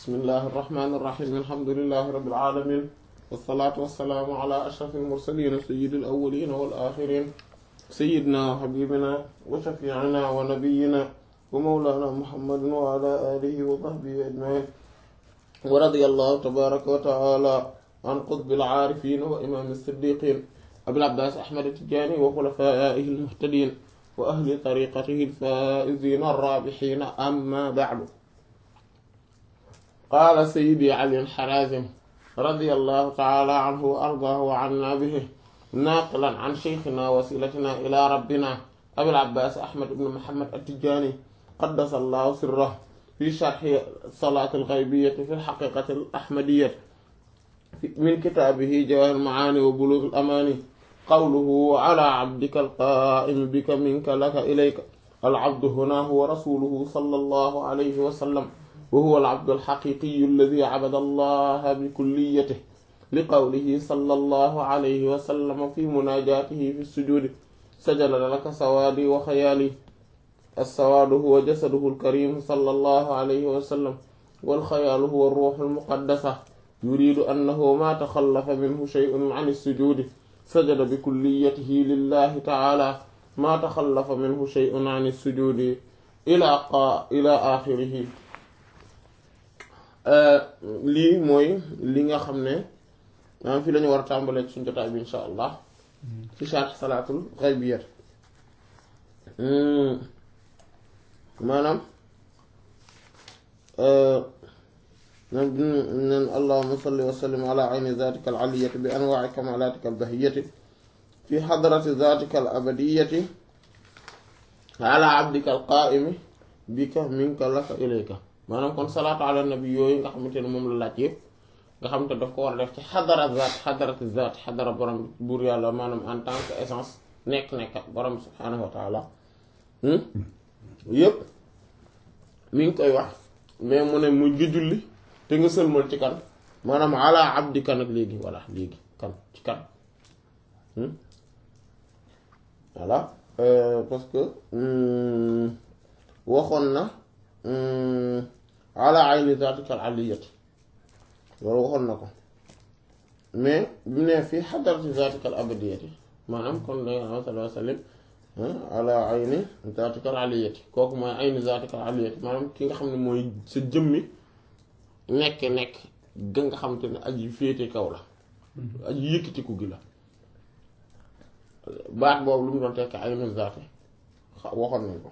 bismillahi irrahmani irrahim alhamdulilahi rabbil alamin wassalaatu wassalaamu ala ashraf almursalin sayyidi alawalina wal axirin sayyidina wa habibina wa shafiina wa nabiyina wa mawlana muhammadin wa ala alihi wa sahbihi ajmain wa radiyallahu tabaraka wa taala an qutbil aarifin wa imam as-siddiqin abil abbas ahmad at-tijani wa xulafaihi almuhtadin wa ahli tariqatihi alfaizina arrabihina amma ba'du qaala sayyidi ali al-harazim radiyallahu ta'ala anhu wa ardaahu wa anna bihi naaqilan an shaykhina wasilatina ila rabbina abil abbas ahmad ibn muhammad at-tijani qaddasa allahu sirrahu fi sharhi salaat al-ghaybiyyati fi al-haqiqati al-ahmadiyyati min kitaabihi jawahir al-maani wa bulugh al-amaani qawluhu ala abdika al-qaa'imi bika minka laka ilayka al-abdu huna huwa rasuluhu sallallahu alayhi wa sallam wa huwa al-abdu al-haqiqiyyu alladhi abada allaha bikulliyatihi liqawlihi sallallahu alayhi wa sallam fi munaajaatihi fi sujuudi sajada laka sawaadi wa xayaali as-sawaadu huwa jasaduhu al-kariim sallallahu alayhi wa sallam wal xayaalu huwa ar-ruuhu al-muqaddasa yuriidu annahu maa taxallafa minhu shay'un an as-sujuudi sajada bikulliyatihi lillahi ta'aala maa taxallafa minhu shay'un an as-sujuudi ilaa qa ilaa aaxirihi lii mooy li nga xam ne maanaam fii la ñu war a tàmbalee ci suñu jotaay bi insha allah ci sharh salaatul ghaybiyat maanaam nen allahuma salli wa sallim ala ayni zatika al aliyati bi anwaai kamalatika al bahiyati fi hadrati zatika al abadiyati ala abdika al qaimi bika minka laka ilayka maanaam kon salaatu ala nabi yooyu nga xamante ne moom la laaj yëpp nga xamante daf ko war a def ci xadara zaat xadarati zaat xadara borom buur yàlla maanaam en tant que essence nekk-nekk borom subhaanahu wa taala yëpp mi ngi koy wax mais mu ne mu ngi julli te nga sëlmal ci kan maanaam ala abdika nag léegi voilà léegi kan ci kan voilà parce que waxoon na ala ayni zaatika al aliyati loolu waxoon na ko mais bu ne fii xadarati zaatika al abadiyati maanaam kon da nga sallallahu alayhi wa sallam ala ayni zaatika al aliyati kooku mooy ayni zaatika al aliyati maanaam ki nga xam ne mooy sa jëmmi nekk nekk ga nga xam te ne aji féete kaw la aji yëkkatiku gi la baat boobu lu mu doon tekk aynu zaati waxoon nañ ko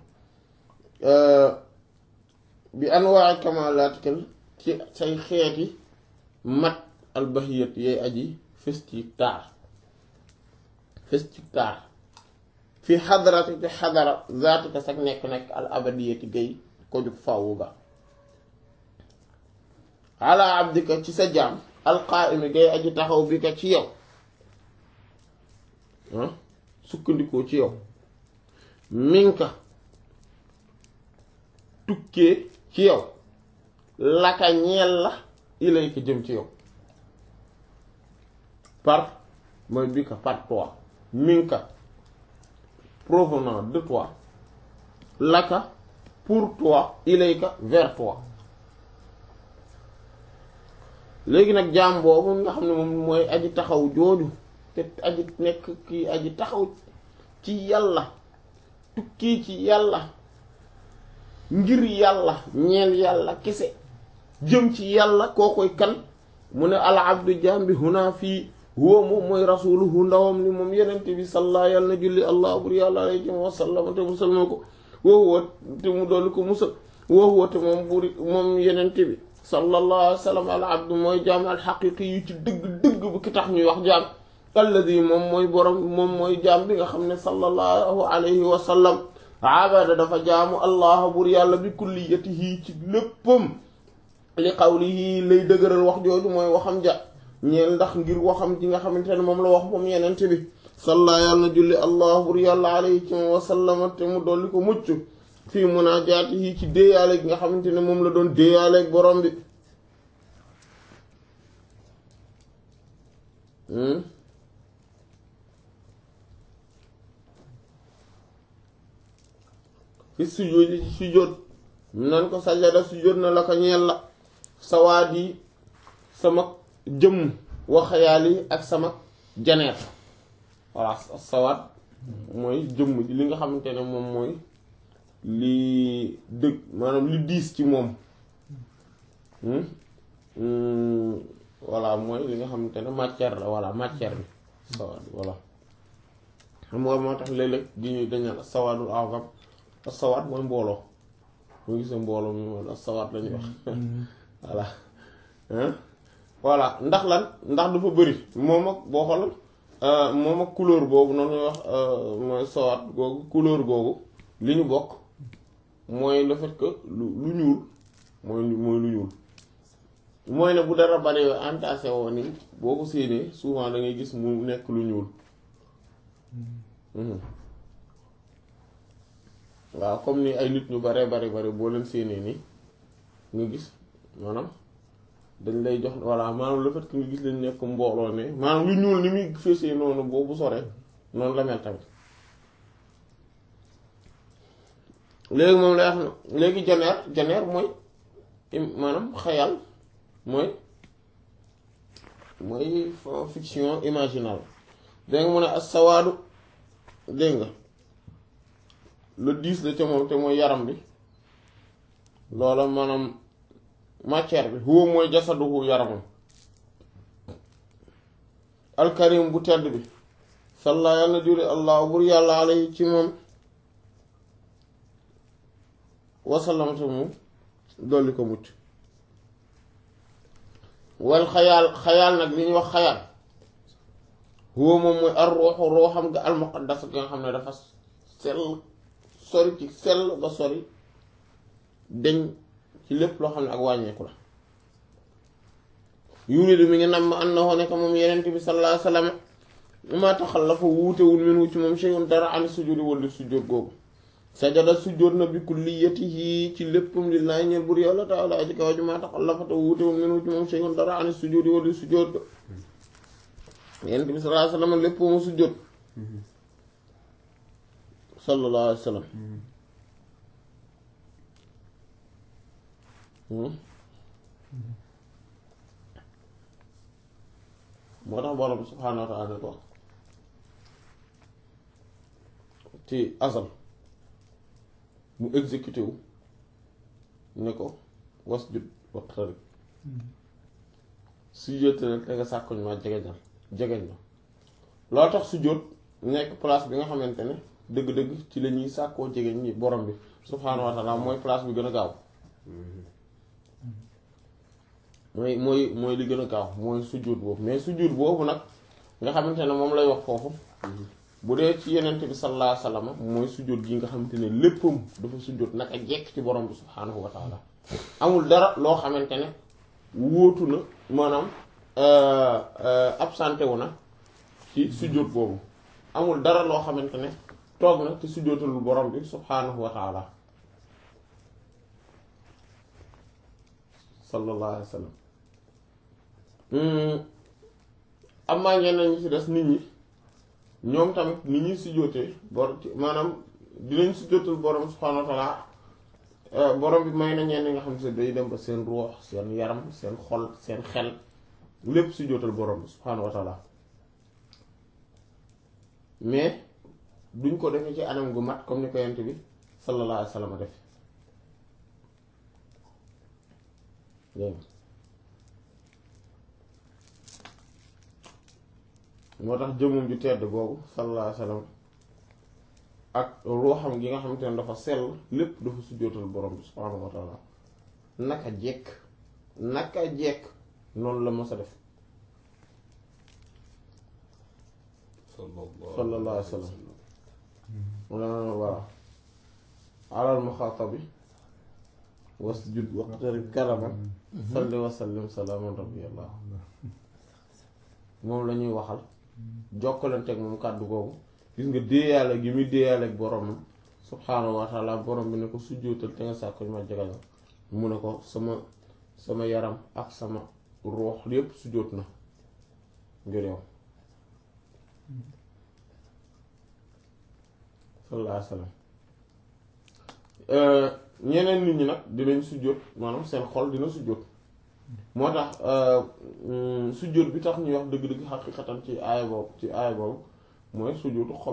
bi anwaa kamalaatikal ci say xeeti mat albahiyat yay aji fes ci taar fes ci taar fi xadarati ci xadara zaatika sag nekk-nekk al abadiyati gay ko jug fàwwu ga ala abdika ci sa jaam alqaa'imi gay aji taxaw bi ka ci yow sukkandikoo ci yow minka tukkee ci yow laka ñeel la ilayka jëm ci yow par mooy bi ka par toi minka provenant de toi laka pour toi ilayka vers toi léegi nag jaam boobu nga xam ne moom mooy aji taxaw jooju te aji nekk kii aji taxaw ci yàlla tukkee ci yàlla ngir yàlla ñeel yàlla kese jëm ci yàlla koo koy kan mu ne al abdu jaam bi huna fii huwa moom mooy rasuluhu ndawam li moom yenente bi salla yàlla na julli allah bur yàlla alayhi wa sallam te musal ma ko woowu te mu dolli ko musal woowu te moom buri moom yenente bi sallallahu alayhi wa sallam al abdu mooy jaam al xaqiqi yu ci dëgg-dëgg bu ki tax ñuy wax jaam alladi moom mooy borom moom mooy jaam bi nga xam ne sallallahu alayhi wa sallam abada dafa jaamu allah bur yàlla bi kulliyatihi ci léppam li qawlihi lay dëgëral wax jooju mooy waxam ja ñeel ndax ngir waxam ji nga xamante ne moom la wax moom yenente bi salla yàlla na julli allah bur yàlla alayhi ci wa sallama te mu dolli ko mucc fii munaajaatihi ci déeyaale gi nga xamante ne moom la doon déeyaaleeg borom bi fi sujjóot ci sujjóot nan ko sajada sujjóot na la ko ñeel la sawaat yi sama jëmm wa xayaal yi ak sama janeer voilà sawaat mooy jëmm ji li nga xamante ne moom mooy li dëgg maanaam li diis ci moom voilà mooy li nga xamante ne matière la voilà matière bi sawaat voilà xam nga moo tax léeg-léeg di ñuy dañal sawaadul awgam ak sawaat mooy mbooloo mu gisee mbooloo mi moom ak sawaat lañuy wax voilà voilà ndax lan ndax dafa bëri moom ak boo xool moom ak couleur boobu noonu ñuy wax mooy sawaat googu couleur googu li ñu bokk mooy le fait que lu lu ñuul mooy mooy lu ñuul mooy ne bu dara bari yoo entassé woo ni boo ko séenee souvent da ngay gis mu nekk lu ñuul waaw comme ni ay nit ñu bare bari bari boo leen séenee nii nga gis maanaam dañ lay jox voilà maanaam le fait que nga gis leen nekk mbooloo ne maanaam lu ñuul ni muy feesee noonu boobu sore noonu la mel tamit léegi moom lay wax na léegi janeer janeer mooy maanaam xayal mooy mooy fiction imaginale dégg nga mu ne as-sawaadu dégg nga le dix la ca moom te mooy yaram bi loola maanaam matière bi huwa mooy jasaduhu yaramam alkarim bu tedd bi salla yàlla na juri allah bur yàlla alayhi ci moom wasalamte mu dolli ko mucc wal xayaal xayaal nag li ñuy wax xayaal huwa moom mooy ar ruuxu ruuxam nga almuqaddas nga xam ne dafa sell sori ci sell ba sori deñ ci lépp loo xam ne ak wàññeeku la yuridu mi ngi nam annahu nekk moom yenent bi sallallahu alayhi wasallam ma taxallafa wuutewul minhu ci moom shay'un dara ani sujudi wala sujjóot googu sajada sujjóot na bi kulliyatihi ci léppam lillahi ñeel bur yàlla taala aji kaw ji ma taxallafa te wuutewul minhu ci moom shay'un dara ani sujudi wala sujjóot yenent bi sallallahu alayhi wasallam lépp mu sujjóot sallallahu alayhi wasallam moo tax borom subhaanahu wa ta'ala ne ko ci asal mu exécuté wu ne ko wasjud waqtarib sujjóot nag te nga sàkkuñ ma jegeñal jegeñ la loo tax sujjóot nekk place bi nga xamante ne dëgg-dëgg ci la ñuy sàkkoo jegeñ ñi borom bi subhaanahu wa ta'ala mooy place bi gën a gaaw mooy mooy mooy li gën a gaaw mooy sujjóot boobu mais sujjóot boobu nag nga xamante ne moom lay wax foofu bu dee ci yenente bi sallallahu alayhi wasallam mooy sujjóot gi nga xamante ne léppam dafa sujjóot nag a jekk ci borom bi subhaanahu wa ta'ala amul dara loo xamante ne wóotu na maanaam absenté wu na ci sujjóot boobu amul dara loo xamante ne toog na te sujjóotalul borom bi subhaanahu wa ta'ala sallallahu alayhi wa sallam am maa ñeneen ñi ci des nit ñi ñoom tamit nit ñuy sujjóotee bor maanaam dinañ sujjóotal borom subhaanahu wa ta'ala borom bi may na ñenn ñi nga xam ne day dem ba seen ruux seen yaram seen xol seen xel lépp sujjóotal borom bi subhaanahu wa ta'ala mais duñ ko defee ci anam gu mat comme ni ko yent bi sallallahu alayhi wa sallam def moo tax jëmum ju tedd boobu sallallahu alayhi wa sallam ak ruuxam gi nga xamante ne dafa sell lépp dafa sujjóotal borom bi subhaanahu wa taala naka jekk naka jekk noonu la mës a def sallallahu alayhi wa sallam voilà alal muxaatabi wasjud waqtarib karaman salli wa sallim salaaman rabbiyallah moom la ñuy waxal jokkalanteeg moom kàddu googu gis nga déeyaale gi muy déeyaale ak boromam subhaanahu wa taala borom bi ne ko sujjóotal te nga sàkko ma jegal mu ne ko sama sama yaram ak sama ruux yépp sujjóot na ngir yow sallallahu alayhi wa sallam ñeneen nit ñi nag dinañ sujjóot maanaam seen xol dina sujjóot moo tax sujjóot bi tax ñuy wax dëgg-dëgg xaqiqatan ci aaya boobu ci aaya boobu mooy sujjóotu xol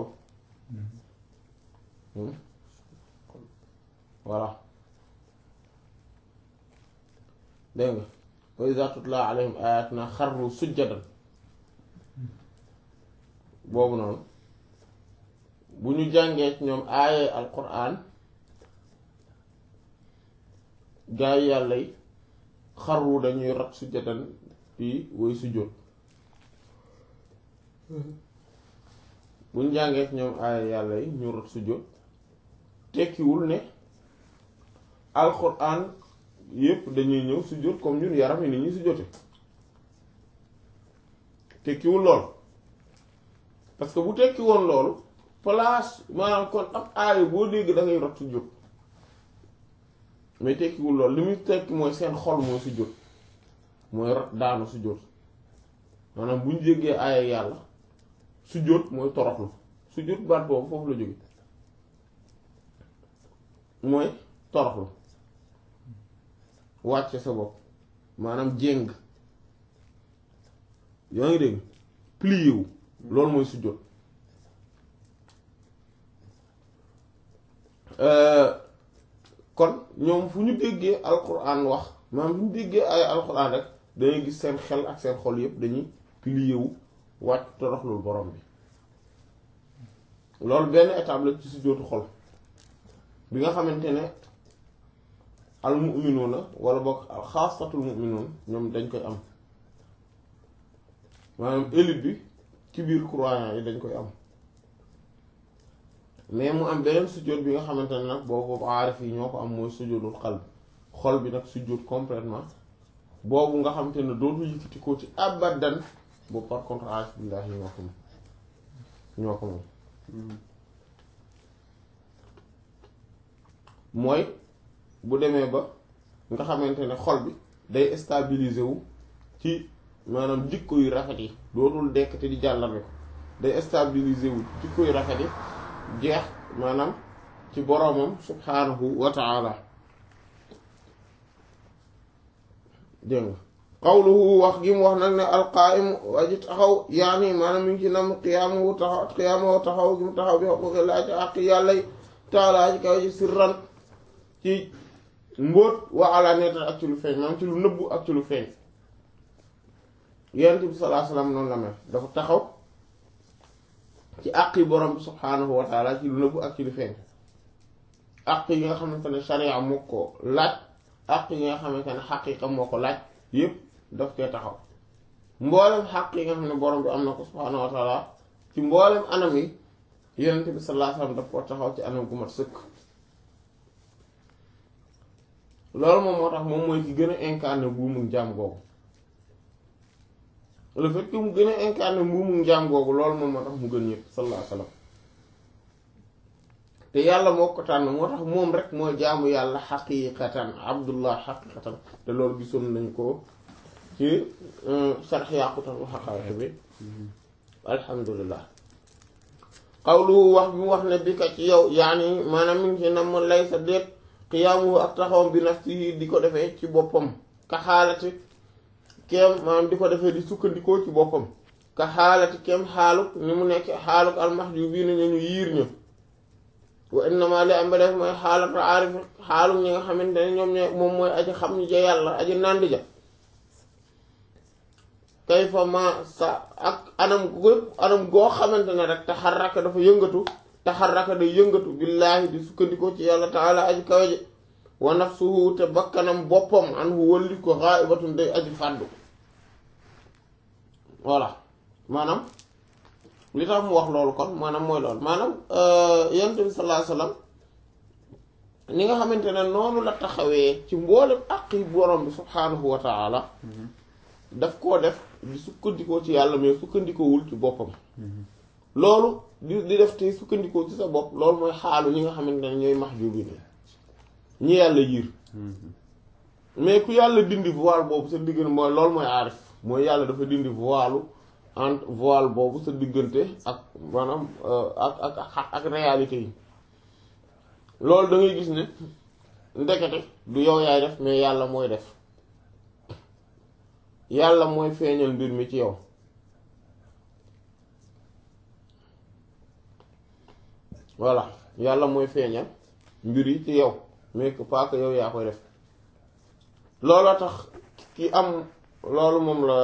voilà dégg nga wa iza tutla alayhim ayatuna xarru sujjadan boobu noonu bu ñu jàngee ci ñoom aaye alquran gaa yi yàlla yi xarru dañuy rot sujjadan yi woy sujjóot bu ñu jàngee ci ñoom aaye yàlla yi ñu rot sujjóot tekkiwul ne alquran yépp dañuy ñëw sujjóot comme ñun yaram yi ni ñuy sujjóote tekkiwul lool parce que bu tekki woon loolu place maanaam kon ab aaya boo dégg da ngay rot sujjóot mais tekkiwul loolu li muy tekki mooy seen xol mooy sujjóot mooy rot daanu sujjóot maanaam bu ñu jéggee aaya yàlla sujjóot mooy toroxlu sujjóot baat boobu foofu la jóge mooy toroxlu wàcce sa bopp maanaam jéng yaa ngi dégg plié wu loolu mooy sujjóot kon ñoom fu ñu déggee alquran wax maanaam fu ñu déggee ay alquran rek dañuy gis seen xel ak seen xol yépp dañuy plié wu wàcc toroxlul borom bi loolu benn étape la ci sujjóotu xol bi nga xamante ne al mu'minuuna wala boog xaasatul mu'minuun ñoom dañ koy am maanaam élite bi ci biir croyants yi dañ koy am mais mu am beneen sujjóot bi nga xamante ne nag boobu aarif yi ñoo ko am mooy sujjóotul xal xol bi nag sujjóot complètement boobu nga xamante ne dootu yëkkati ko ci abadan boobu par contre aarif billaahi ñoo ko moom ñoo ko moom mooy bu demee ba nga xamante ne xol bi day stabiliser wu ci maanaam jikko yu rafet yi dootul dekk te di jàllale ko day stabiliser wu jikko yu rafet yi jeex maanaam ci boroomam subhaanahu wa ta'ala dégg nga qawluhu wax gi mu wax nag ne alqaa'im aji taxaw yaani maanaam mi ngi ci nam qiyaamu taxaw qiyaamu taxaw gi mu taxaw bi xuquuqi laa ci àq yàlla yi taalaa ci kaw ci sirran ci mbóot wa alaaniyatan ak ci lu feeñ maanaam ci lu nëbbu ak ci lu feeñ yonent bi sallallahu alayhi wasallam noonu la mel dafa taxaw ci àq yi borom bi subhaanahu wa taala ci lu nëbbu ak ci lu feeñ àq yi nga xamante ne sharia moo ko laaj àq yi nga xamante ne xaqiiqa moo ko laaj yépp daf cee taxaw mboolem xaq yi nga xam ne borom bi am na ko subhaanahu wa taala ci mboolem anam yi yonent bi sallallahu alayhi wasallam daf ko taxaw ci anam gu mat sëkk loolu moom moo tax moom mooy ki gën a incarné buumu jaam googu le fait que mu gën a incarné buumu jaam googu loolu moom moo tax mu gën ñëpp sallallahu alayhi wasallam te yàlla moo ko tànn moo tax moom rek mooy jaamu yàlla xaqiiqatan abdullah xaqiiqatan te loolu gisoon nañ ko ci sarx yàqutal xaqaawte bi alhamdulillah xawlu wax bi mu wax ne bi ka ci yow yaani maanaam mi ngi ci nam lay sa déet xiyaamuhu ak taxawam bi nafsihi di ko defee ci boppam ka xaalati kem maanaam di ko defee di sukkandikoo ci boppam ka xaalati kem xaaluk ni mu nekk xaaluk almahjubiina ñu ñu yiir ñu wa innama li am ba def mooy xaalatu aarif xaaluk ñi nga xamante ne ñoom ñooy moom mooy aji xam ñi ja yàlla aji nàndi ja kayfa ma sa ak anam gu anam goo xamante ne rek taxarraka dafa yëngatu taxarraka day yëngatu billaahi di sukkandikoo ci yàlla taala aji kawe ji wa nafsuhu te bakkanam boppam an hu wëlli ko xaa'ibatun day aji fàddu voilà maanaam li tax mu wax loolu kon maanaam mooy loolu maanaam yonent bi sallallahu alayhi wasallam ni nga xamante ne noonu la taxawee ci mboolem àqi borom bi subhaanahu wa taala daf koo def di sukkandikoo ci yàlla mais sukkandikoowul ci boppam loolu di di def te sukkandikoo ci sa bopp loolu mooy xaalu ñi nga xamante ne ñooy mahjubiin ñi yàlla yiir mais ku yàlla dindi voile boobu sa diggante mooy loolu mooy aarif mooy yàlla dafa dindi voile entre voile boobu sa diggante ak maanaam ak ak ak ak réalité yi loolu da ngay gis ne ndekete du yow yaay def mais yàlla mooy def yàlla mooy feeñal mbir mi ci yow voilà yàlla mooy feeñal mbir yi ci yow mais que pas que yow yaa koy def looloo tax ki am loolu moom la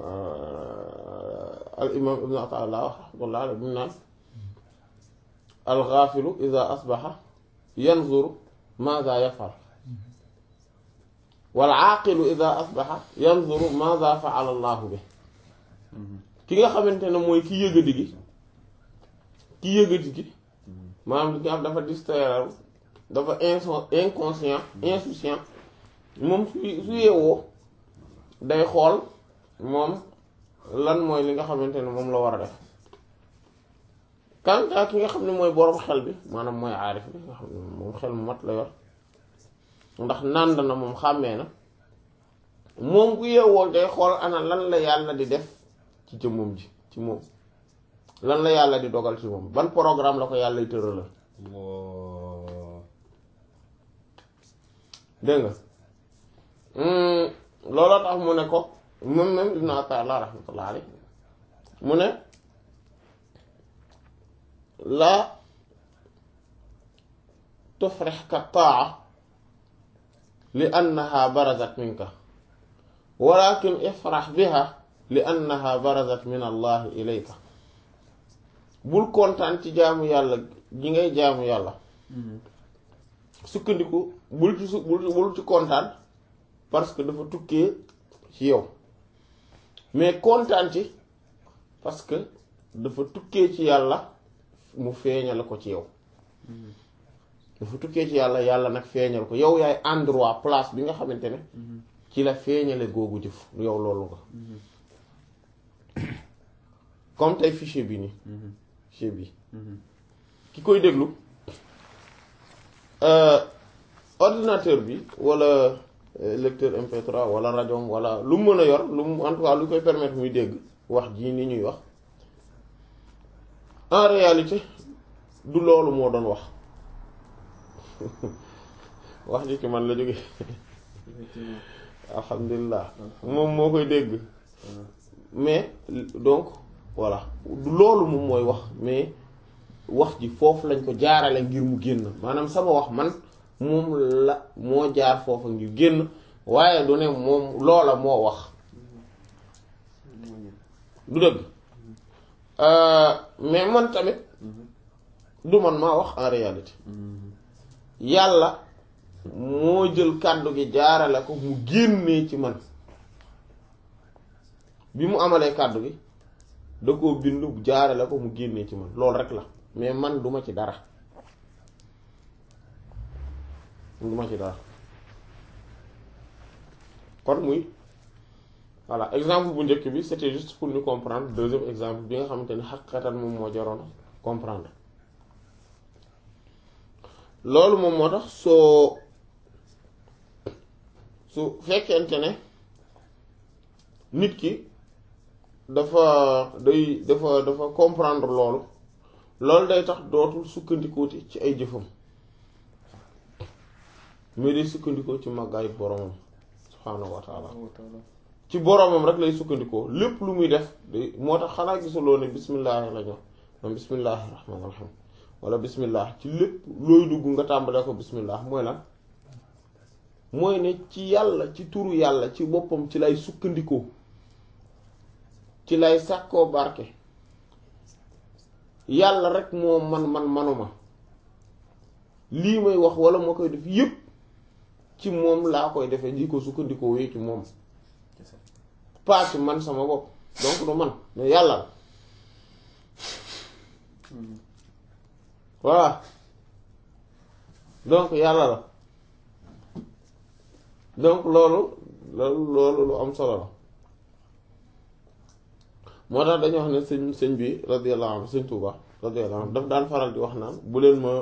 al imam ibnu ataillah wax rahmatullah ala bi mu naan al ghafilu ida asbaxa yanzuru maza yafal wal aaqilu ida asbaxa yanzuru maza faala allahu bi ki nga xamante ne mooy ki yëgadi gi ki yëgadi gi maanaam li nga xam dafa distraire dafa inso inconscient insouciant moom su su yeewoo day xool moom lan mooy li nga xamante ne moom la war a def kanta ki nga xam ne mooy boroom xel bi maanaam mooy aarif bi nga xam ne moom xel mu mat la yor ndax nànd na moom xàmmee na moom bu yeewoo day xool ana lan la yàlla di def ci jëmmam ji ci moom lan la yàlla di dogal ci moom ban programme la ko yàlla tëralal dégg nga looloo tax mu ne ko moom même Ibn Ata'illah rahmatullah alayhi mu ne laa tufrihka taa li annaha barazat minka walakin ifrah biha li annaha barazat min allah ilayka bul kontaan ci jaamu yàlla gi ngay jaamu yàlla sukkandiku bul ci su bul bul ci kontaan parce que dafa tukkee ci yow mais kontaan ci parce que dafa tukkee ci yàlla mu feeñal ko ci yow dafa tukkee ci yàlla yàlla nag feeñal ko yow yaay endroit place bi nga xamante ne ci la feeñale googu jëf yow loolu nga comme tey fichier bi nii fichier bi ki koy déglu ordinateur bi wala lecteur MP3 wala rajo wala lu mu mën a yor lu mu en tout cas lu koy permettre muy dégg wax jii ni ñuy wax en réalité du loolu moo doon wax wax ji ci man la jóge alhamdulilah moom moo koy dégg mais donc voilà du loolu moom mooy wax mais wax ji foofu lañ ko jaarale ngir mu génn maanaam sama wax man moom la moo jaar foofu ngir génn waaye du ne moom loola moo wax du dëgg mais man tamit du man maa wax en réalité yàlla moo jël kàddu gi jaarale ko mu génnee ci man bi mu amalee kàddu gi da koo bind jaarale ko mu génnee ci man loolu rek la mais man duma ci dara duma ci dara kon muy voilà exemple bu njëkk bi c'était juste pour ñu comprendre deuxième exemple bi nga xamante ni xaqiqatan moom moo jaroon comprendre loolu moom moo tax soo su fekkente ne nit ki dafa day dafa dafa comprendre loolu loolu day tax dootul sukkandikooti ci ay jëfam mais day sukkandikoo ci màggaayu boromam subhaanahu wa taala ci boromam rek lay sukkandikoo lépp lu muy def day moo tax xanaa gisuloo ne bismillaahi la ñu wax bismillaahi rahmaani rahiim wala bismillah ci lépp looy dugg nga tàmbalee ko bismillah mooy lan mooy ne ci yàlla ci turu yàlla ci boppam ci lay sukkandikoo ci lay sàkkoo barke yàlla rek moo man man manuma lii may wax wala moo koy def yépp ci moom laa koy defee di ko sukkandikoo wee ci moom pas ci man sama bopp donc du man mais yàlla la voilà donc yàlla la donc loolu loolu loolu lu am solo la moo tax dañu wax ne sëñ sëñ bi radiyallahu anhu sëñ Tuuba radiyallahu anhu daf daan faral di wax naan bu leen ma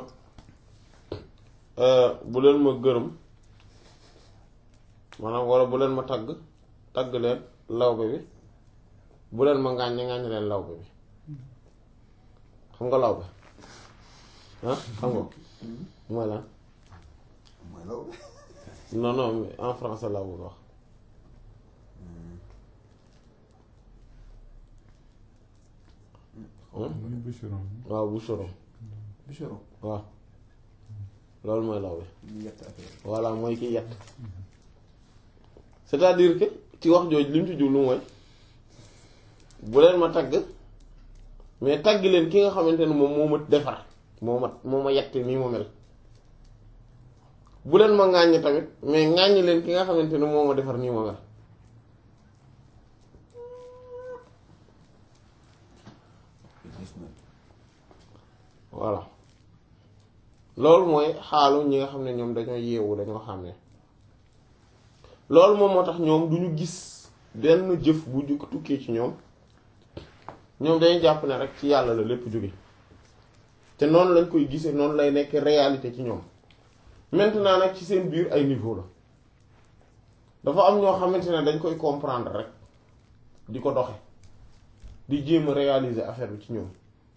bu leen ma gërëm maanaam wala bu leen ma tagg tagg leen lawbe bi bu leen ma ngàññe ngàññe leen lawbe bi xam nga lawbe ah xam nga mooy lan mooy lawbe non non en français laa bëgg wax muy bûcheron waaw bûcheron bûcheron waaw loolu mooy lawbe ñu yett affaire voilà mooy ki yett c'est-à-dire que ci wax jooju li mu ci jublu mooy bu leen ma tagg mais tagg leen ki nga xamante ne moom moo ma defar moo ma moo ma yett nii ma mel bu leen ma ŋàññ tamit mais ŋàññ leen ki nga xamante ne moo ma defar nii ma mel gis na voilà loolu mooy xaalu ñi nga xam ne ñoom dañoo yeewu dañoo xam ne loolu moom moo tax ñoom du ñu gis benn jëf bu ju tukkee ci ñoom ñoom dañuy jàpp ne rek ci yàlla la lépp jóge te noonu lañ koy gisee noonu lay nekk réalité ci ñoom maintenant nag ci seen biir ay niveau la dafa am ñoo xamante ne dañ koy comprendre rek di ko doxe di jéem a réaliser affaire bi ci ñoom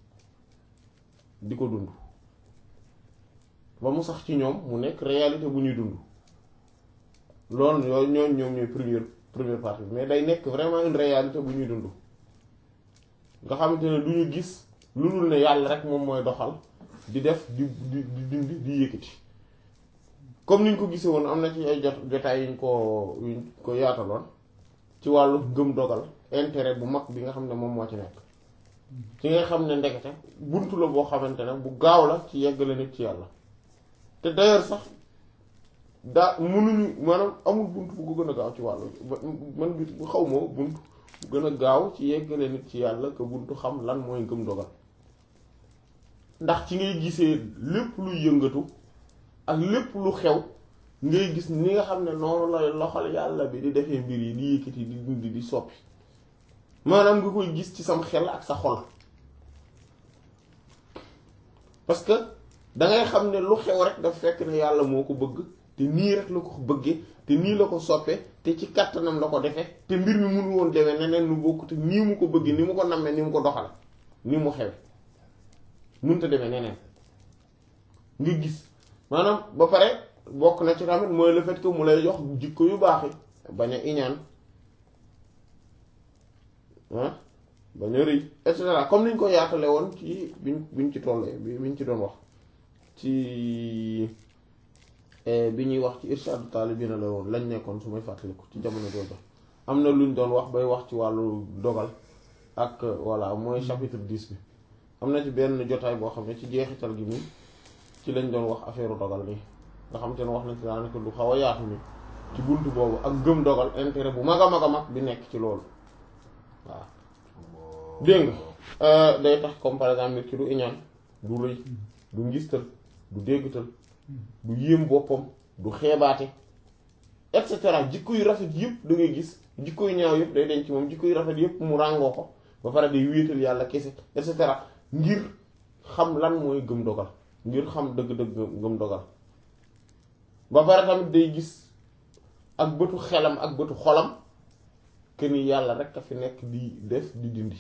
di ko dund ba mu sax ci ñoom mu nekk réalité bu ñuy dund loolu yooyu ñooñu ñoom ñooy première première partie mais day nekk vraiment une réalité bu ñuy dund nga xamante ne du ñu gis lu dul ne yàlla rek moom mooy doxal di def di di di dindi di yëkkati comme niñ ko gisee woon am na ci ay jot jotaay yuñ ko yuñ ko yaataloon ci wàllu gëm dogal intérêt bu mag bi nga xam ne moom moo ci nekk ci nga xam ne ndekete buntu la boo xamante ne bu gaaw la ci yeggale nit ci yàlla te d'ailleurs sax daa mënuñu maanaam amul bunt bu ko gën a gaaw ci wàllu man bi bu xaw moo bunt bu gën a gaaw ci yeggale nit ci yàlla que buntu xam lan mooy ngëm dogal ndax ci ngay gisee lépp luy yëngatu ak lépp lu xew ngay gis ni nga xam ne noonu lay loxal yàlla bi di defee mbir yi di yëkkati di dindi di soppi maanaam nga koy gis ci sam xel ak sa xol parce que dangay xam ne lu xew rek daf fekk ne yàlla moo ko bëgg te nii rek la ko bëggee te nii la ko soppe te ci kàttanam la ko defee te mbir mi mënu woon demee neneen lu bokk te nii mu ko bëggee ni mu ko nammee ni mu ko doxale ni mu xewe mënta demee neneen nga gis maanaam ba pare bokk na ci tamit mooy le fait que mu lay jox jikko yu baax yi bañ a iñaan ah bañ a rëy et cetera comme niñ ko yaatale woon ci biñ biñ ci tollee bi biñ ci doon wax ci bi ñuy wax ci irshadu taalibina la woon lañ nekkoon su may fàttaliku ci jamono jooju am na luñ doon wax bay wax ci wàllu dogal ak voilà mooy chapitre 10 bi am na ci benn jotaay boo xam ne ci jeexital gi nii ci lañ doon wax affaire dogal nii nga xam te ne wax nañ ci daanaka lu xaw a yaatu ni ci buntu boobu ak gëm dogal intérêt bu mag a mag a mag bi nekk ci loolu waaw dégg nga day tax comme par exemple nit ki du iñaan du rëy du ngistal du déggtal du yéem boppam du xeebaate et cetera jikko yu rafet yëpp da ngay gis jikko yu ñaaw yëpp day denc moom jikko yu rafet yëpp mu ràngoo ko ba pare day wéetal yàlla kese et cetera ngir xam lan mooy gëm dogal ngir xam dëgg-dëgg gëm dogal ba pare tamit day gis ak bëtu xelam ak bëtu xolam que ni yàlla rek a fi nekk di def di dindi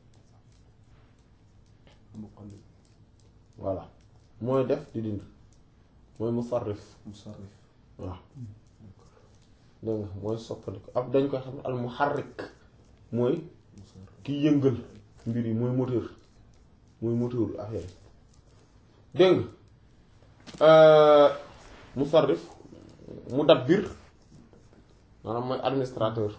muqallib voilà mooy def di dindi mooy musarrif musarrif waaw dégg nga mooy soppandiku ab dañ koy xam ne al muharrik mooy musarrif ki yëngal mbir yi mooy moteur mooy moteur affaire yi dégg nga musarrif mudabbir maanaam mooy administrateur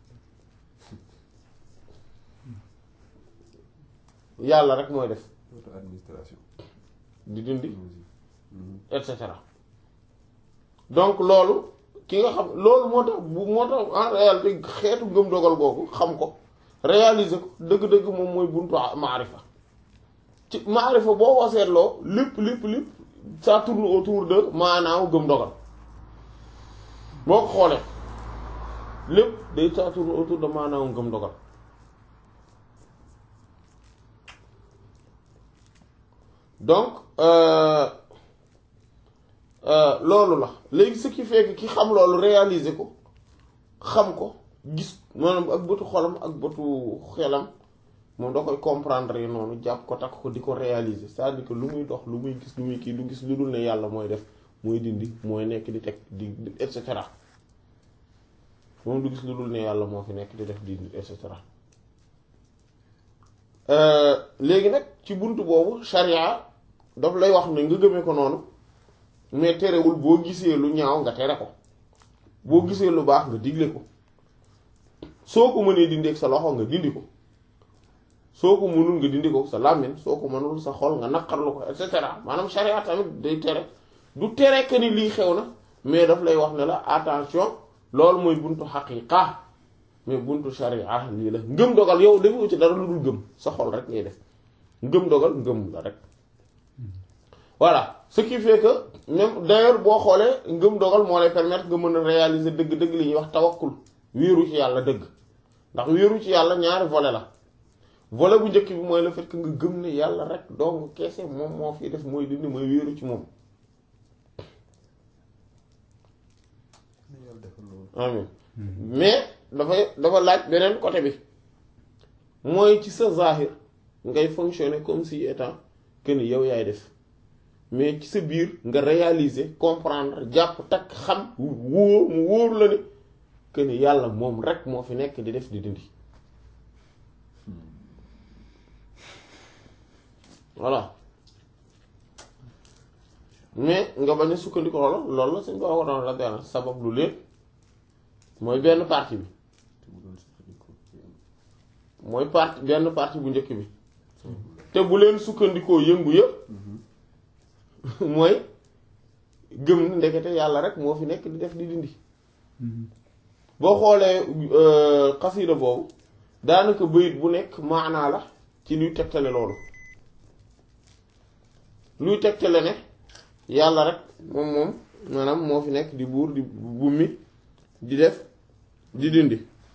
yàlla rek mooy def auto administration di dindi et cetera donc loolu ki nga xam loolu moo tax bu moo tax en réalité xeetu ngëm dogal googu xam ko réaliser ko dëgg-dëgg moom mooy buntu maarifa ci maarifa boo ko seetloo lépp lépp lépp ça tourne autour de maanaaw gëm dogal boo ko xoolee lépp day ça tourne autour de maanaaw gëm dogal donc euh, euh, loolu la léegi ce qui fait que ki xam loolu réaliser ko xam ko gis maanaam ak bëtu xolam ak bëtu xelam moom da koy comprendre yi noonu jàpp ko takk ko di ko réaliser c'est-à-dire que lu muy dox lu muy gis lu muy kii du gis lu dul ne yàlla mooy def mooy dindi mooy nekk di teg di et cetera moom du gis lu dul ne yàlla moo fi nekk di def di et cetera léegi nag ci buntu boobu sharia daf lay wax ne nga gëmee ko noonu mais terewul boo gisee lu ñaaw nga tere ko boo gisee lu baax nga digle ko soo ko mënee dindi ak sa loxo nga dindi ko soo ko mënul nga dindi ko sa làmmiñ soo ko mënul sa xol nga naqarlu ko et cetera maanaam sharia tamit day tere du tere que ni lii xew na mais daf lay wax ne la attention loolu mooy buntu xaqiqa mais buntu sharia lii la ngëm dogal yow defoo ci dara lu dul gëm sa xol rek ngay def ngëm dogal ngëm la rek voilà ce qui fait que même d'ailleurs boo xoolee ngëm dogal moo lay permettre nga mën a réaliser dëgg-dëgg li ñuy wax tawakkul wéeru ci yàlla dëgg ndax wéeru ci yàlla ñaari volet la volet bu njëkk bi mooy le fait que nga gëm ne yàlla rek dong keese moom moo fi def mooy dindi mooy wéeru ci moom amin mais dafay dafa laaj beneen côté bi mooy ci sa zahir ngay fonctionner comme si étant que ni yow yaay def mais ci sa biir nga réaliser comprendre jàpp takk xam wóor mu wóor la ne que ni yàlla moom rek moo fi nekk di def di dindi voilà mais nga bañ a sukkandiku loolu loolu la suñ boo ko doon la benn sabab lu leen mooy benn partie bi mooy partie benn partie bu njëkk bi te bu leen sukkandikoo yëngu yëpp mooy gëm na ndekete yàlla rek moo fi nekk di def di dindi boo xoolee xasida boobu daanaka bayit bu nekk maanaa la ci luy tegtale loolu luy tegtale ne yàlla rek moom moom maanaam moo fi nekk di buur di bummi di def di dindi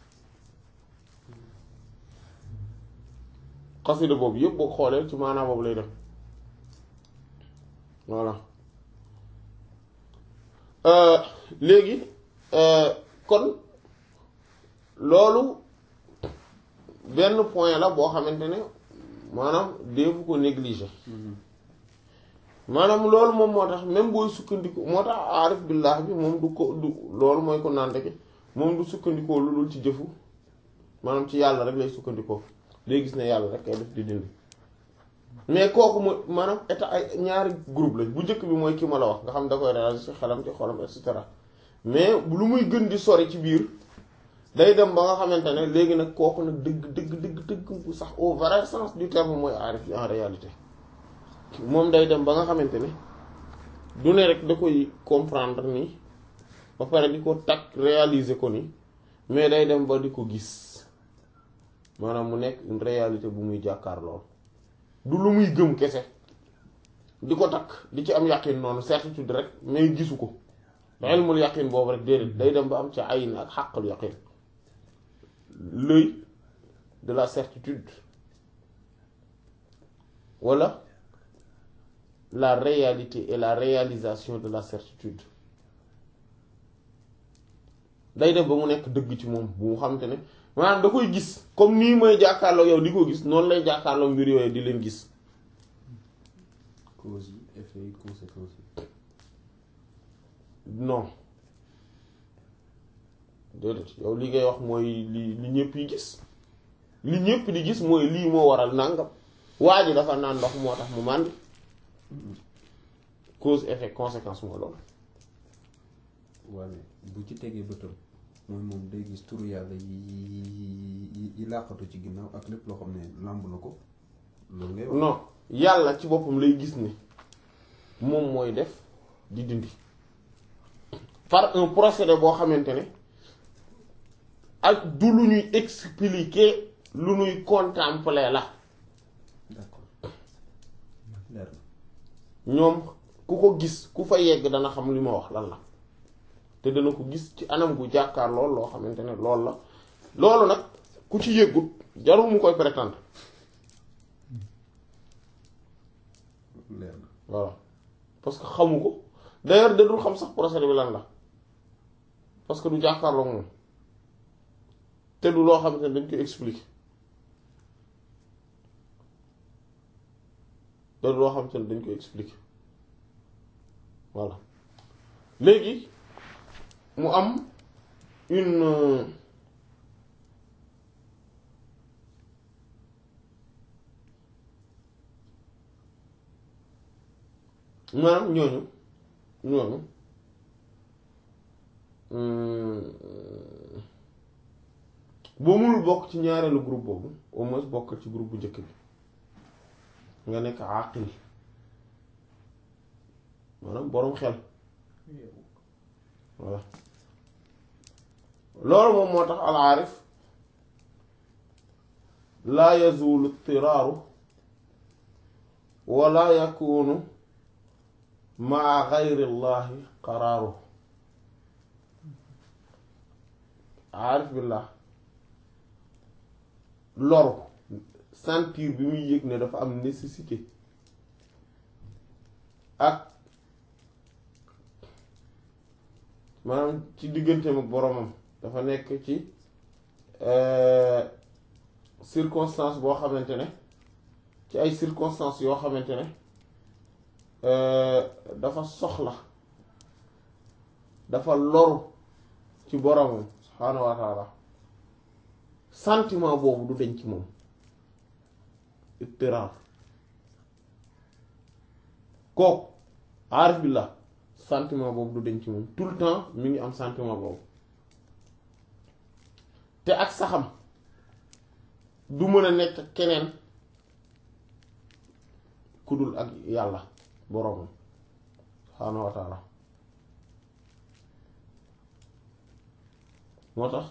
xasida boobu yëpp boo xoolee ci maanaa boobu lay def voilà léegi kon loolu benn point la boo xamante ne maanaam deefu ko négliger maanaam loolu moom moo tax même booy sukkandiku moo tax aarif billah bi moom du ko du loolu mooy ko naan rek moom du sukkandikoo lu dul ci jëfu maanaam ci yàlla rek lay sukkandikoo day gis ne yàlla rek ay def di dindi mais kooku mooy maanaam état ay ñaari groupe lañ bu njëkk bi mooy ki ma la wax nga xam da koy réaliser ci xelam ci xolam et cetera mais lu muy gën di sori ci biir day dem ba nga xamante ne léegi nag kooku nag dëgg dëgg dëgg dëgg bu sax au vrai sens du terme mooy aarif bi en réalité moom day dem ba nga xamante ne du ne rek da koy comprendre ni ba pare di ko takk réaliser ko ni mais day dem ba di ko gis maanaam mu nekk une réalité bu muy jàkkaar lool du lu muy gëm kese di ko takk di ci am yàqin noonu certitude rek mais gisu ko ilmul yàqin boobu rek déedéet day dem ba am ci ayin ak xàqul yàqin l'œil de la certitude wala la réalité et la réalisation de la certitude day def ba mu nekk dëgg ci moom bu mu xamante ne maanaam da koy gis comme nii may jàkkaarloo yow di ko gis noonu lay jàkkaarloo mbir yooyu di leen gis cause yi effet yi conséquences yi non déedéet yow li ngay wax mooy li li ñëpp yi gis li ñëpp di gis mooy lii moo waral nàngam waa ji dafa naan ndox moo tax mu màndi cause effet conséquence moo loolu waaye bu ci tegee bëtam mooy moom day gis turu yàlla yi yi yi làqatu ci ginnaaw ak lépp loo xam ne làmb na ko loolu ngay wax non yàlla ci boppam lay gis ni moom mooy def di dindi par un procédé boo xamante ne ak du lu ñuy expliquer lu ñuy contempler la d'accord leer na ñoom ku ko gis ku fa yegg dana xam li ma wax lan la te dana ko gis ci anam gu jàkkaar lool loo xamante ne loolu la loolu nag ku ci yëggut jarul mu koy prétendre leer na voilà parce que xamu ko d'ailleurs da dul xam sax procédé bi lan la parce que du jàkkaarloo moom te du loo xamante ne dañ koy expliquer te du loo xamante ne dañ koy expliquer voilà léegi mu am une maanaam ñooñu ñooñu boo mënul bokk ci ñaareelu groupe boobu au moins bokk ci groupe bu njëkk bi nga nekk àqil maanaam boroom xel voilà loolu moom moo tax al aarif laa yazulu tiraaru wala yakunu maa gayri llahi qaraaru aarif billah loru sentir bi muy yëg ne dafa am nécessité ak maanaam ci digganteem ak boromam dafa nekk ci circonstance boo xamante ne ci ay circonstances yoo xamante ne dafa soxla dafa loru ci boromam subhaanahu wa taala sentiment boobu du deñ ci moom ittiraar kooku aarif billah sentiment boobu du deñ ci moom tout le temps mi ngi am sentiment boobu te ak saxam du mën a nekk keneen ku dul ak yàlla boroomam subhaanahu wa taala moo tax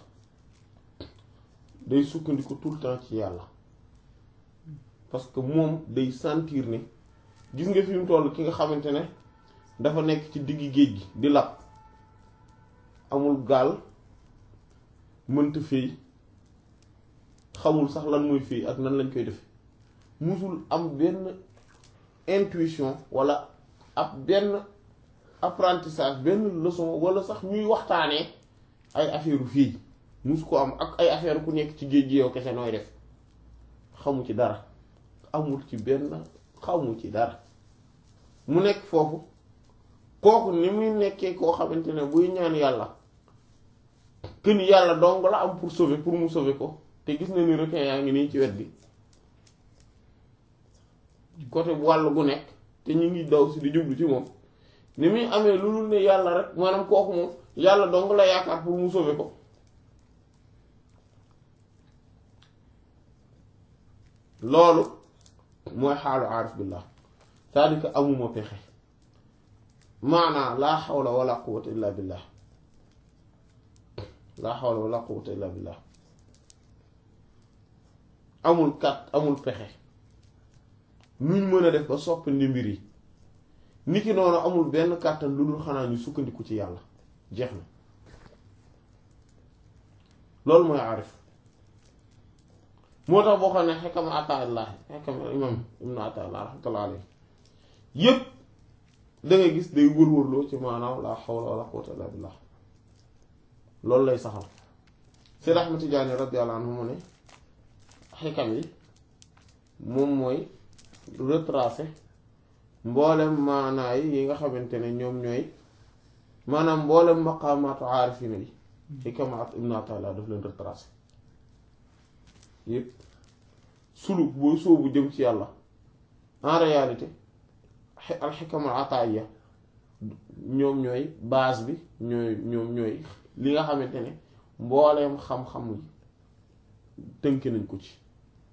day sukkandiku tout le temps ci yàlla parce que moom day sentir ne gis nga fi mu toll ki nga xamante ne dafa nekk ci digg géej gi di lab amul gaal mënta féey xamul sax lan mooy féey ak nan lañ koy defe musul am benn intuition walla ab benn apprentissage benn leçon walla sax ñuy waxtaanee ay affaire fii musu ko am ak ay affaire ku nekk ci géej gi yow kese nooy def xamu ci dara amul ci benn xamu ci dara mu nekk foofu kooku ni muy nekkee koo xamante ne buy ñaan yàlla que ni yàlla dong la am pour sauver pour mu sauver ko te gis na ni requin yaa ngi nii ci wet gi côté bu wàll gu nekk te ñu ngi daw si di jublu ci moom ni muy amee lu dul ne yàlla rek maanaam kooku moom yàlla dong la yaakaar pour mu sauver ko loolu mooy xaalu aarif billah c'est-à-dire que amuma pexe maanaa laa xawla wala quwwata illa billah laa xawla wala quwwata illa billah amul kat amul pexe nuñ mën a def ba soppandi mbir yi niki noonu amul benn kàttan lu dul xanaa ñu sukkandiku ci yàlla jeex na loolu mooy aarif moo tax boo xam ne xekam ataillah xekam imam ibnu ataillah rahmatullah alayhi yépp da ngay gis day wër-wërloo ci maanaam la hawla wala quwwata illa billah loolu lay saxal Seyd Ahmad Tijaani radiyallahu anhu mu ne xekam yi moom mooy retracer mboolem maanaa yi yi nga xamante ne ñoom ñooy maanaam mboolem maqaamaatu aarifina yi xikamaat ibnu ataillah daf leen retracer yëpp suluk booy soobu jëm ci yàlla en réalité alxikamul ataaya ñoom ñooy base bi ñooy ñoom ñooy li nga xamante ne mbooleem xam-xam yi tënk nañ ko ci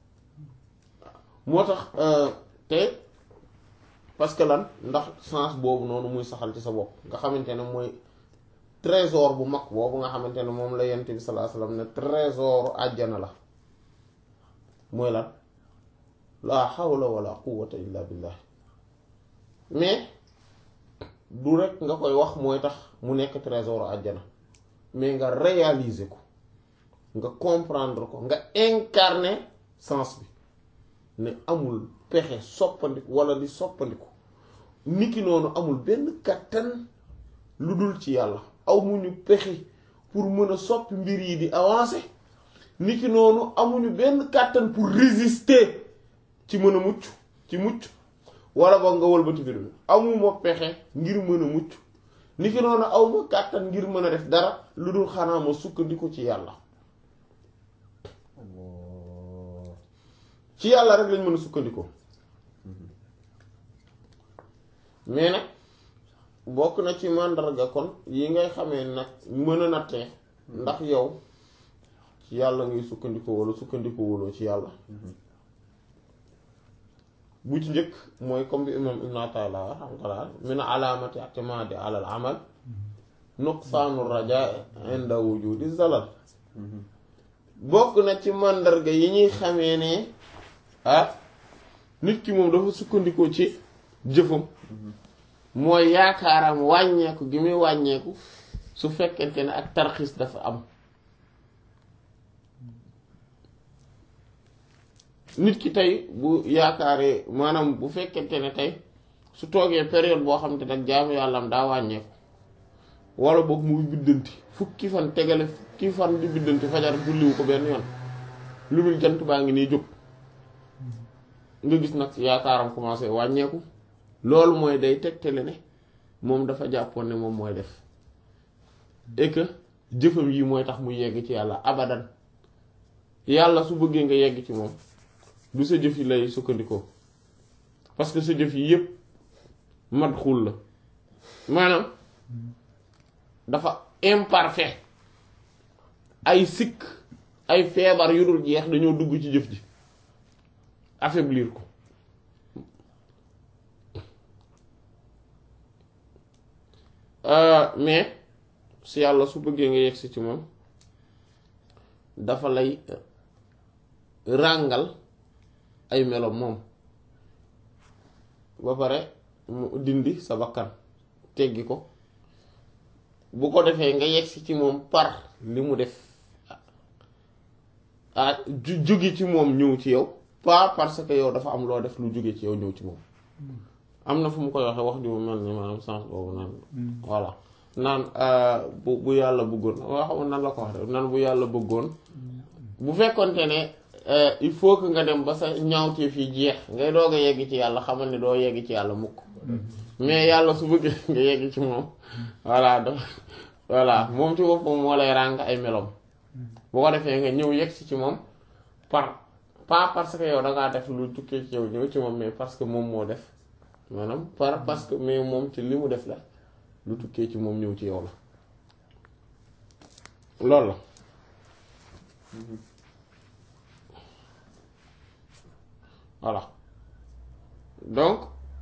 moo tax te parce que lan ndax sens boobu noonu muy saxal ci sa bopp nga xamante ne mooy trésor bu mag boobu nga xamante ne moom la yent bi sallallahu alayhi wasallam ne trésoru àjjana la mooy lan laa hawla wala quwwata illa billah mais du rek nga koy wax mooy tax mu nekk trésor àjjana mais nga réaliser ko nga comprendre ko nga incarner sens bi ne amul pexe soppandiku wala di soppandiku niki noonu amul benn kattan lu dul ci yàlla amuñu pexe pour mën a soppi mbir yi di avancer niki noonu amuñu benn kàttan pour résister ci mën a mucc ci mucc wala boog nga wëlbati mbir mi amuma pexe ngir mën a mucc niki noonu awma kàttan ngir mën a def dara lu dul xanaa ma sukkandiku ci yàlla ci yàlla rek lañ mën a sukkandikoo mais nag bokk na ci màndarga kon yi ngay xamee nag mën a nattee ndax yow ci yàlla ngay sukkandiku wala sukkandiku wuloo ci yàlla bu ci njëkk mooy comme bi imam ibn Ata'illah rahmatullah min alaamati i'timaadi ala al amal nuqsaanu rajaa inda wujudi zalal bokk na ci màndarga yi ñuy xamee ne ah nit ki moom dafa sukkandikoo ci jëfam mooy yaakaaram wàññeeku gi muy wàññeeku su fekkente ne ak tarxiis dafa am nit ki tey bu yaakaaree maanaam bu fekkente ne tey su toogee période boo xam te nag jaamu yàllam daa wàññeeku wala boog muy biddanti fukki fan tegale fukki fan di biddanti fajar julliwu ko benn yoon lu dul jant baa ngi nii jóg nga gis nag yaakaaram commencé wàññeeku loolu mooy day tegtale ne moom dafa jàppoon ne moom mooy def et que jëfam yi mooy tax mu yegg ci yàlla abadan yàlla su bëggee nga yegg ci moom du sa jëf yi lay sukkandikoo parce que sa jëf yi yépp mat xul la maanaam dafa imparfait ay sikk ay feebar yu dul jeex dañoo dugg ci jëf ji affaiblir ko mais si yàlla su bëggee nga yegsi ci moom dafa lay ràngal ay melo moom ba pare mu dindi sa bakkan teggi ko bu ko defee nga yegsi ci moom par li mu def ah ju jóge ci moom ñëw ci yow pas parce que yow dafa am loo def lu jóge ci yow ñëw ci moom am na fu mu koy waxee wax ju mu mel ni maanaam sens boobu naan voilà naan bu bu yàlla bëggoon waa xam nan la ko wax naan bu yàlla bëggoon bu fekkonte ne il faut que nga dem ba sa ñaawteef yi jeex ngay doog a yegg ci yàlla xamal ne doo yegg ci yàlla mukk mais yàlla su bëggee nga yegg ci moom voilà da voilà moom ci boppam moo lay ràng ay melom bu ko defee nga ñëw yegg si ci moom par pas parce que yow da ngaa def lu tukkee ci yow ñëw ci moom mais parce que moom moo def maanaam par parce que mais moom ci li mu def la lu tukkee ci moom ñëw ci yow la loolu la voilà donc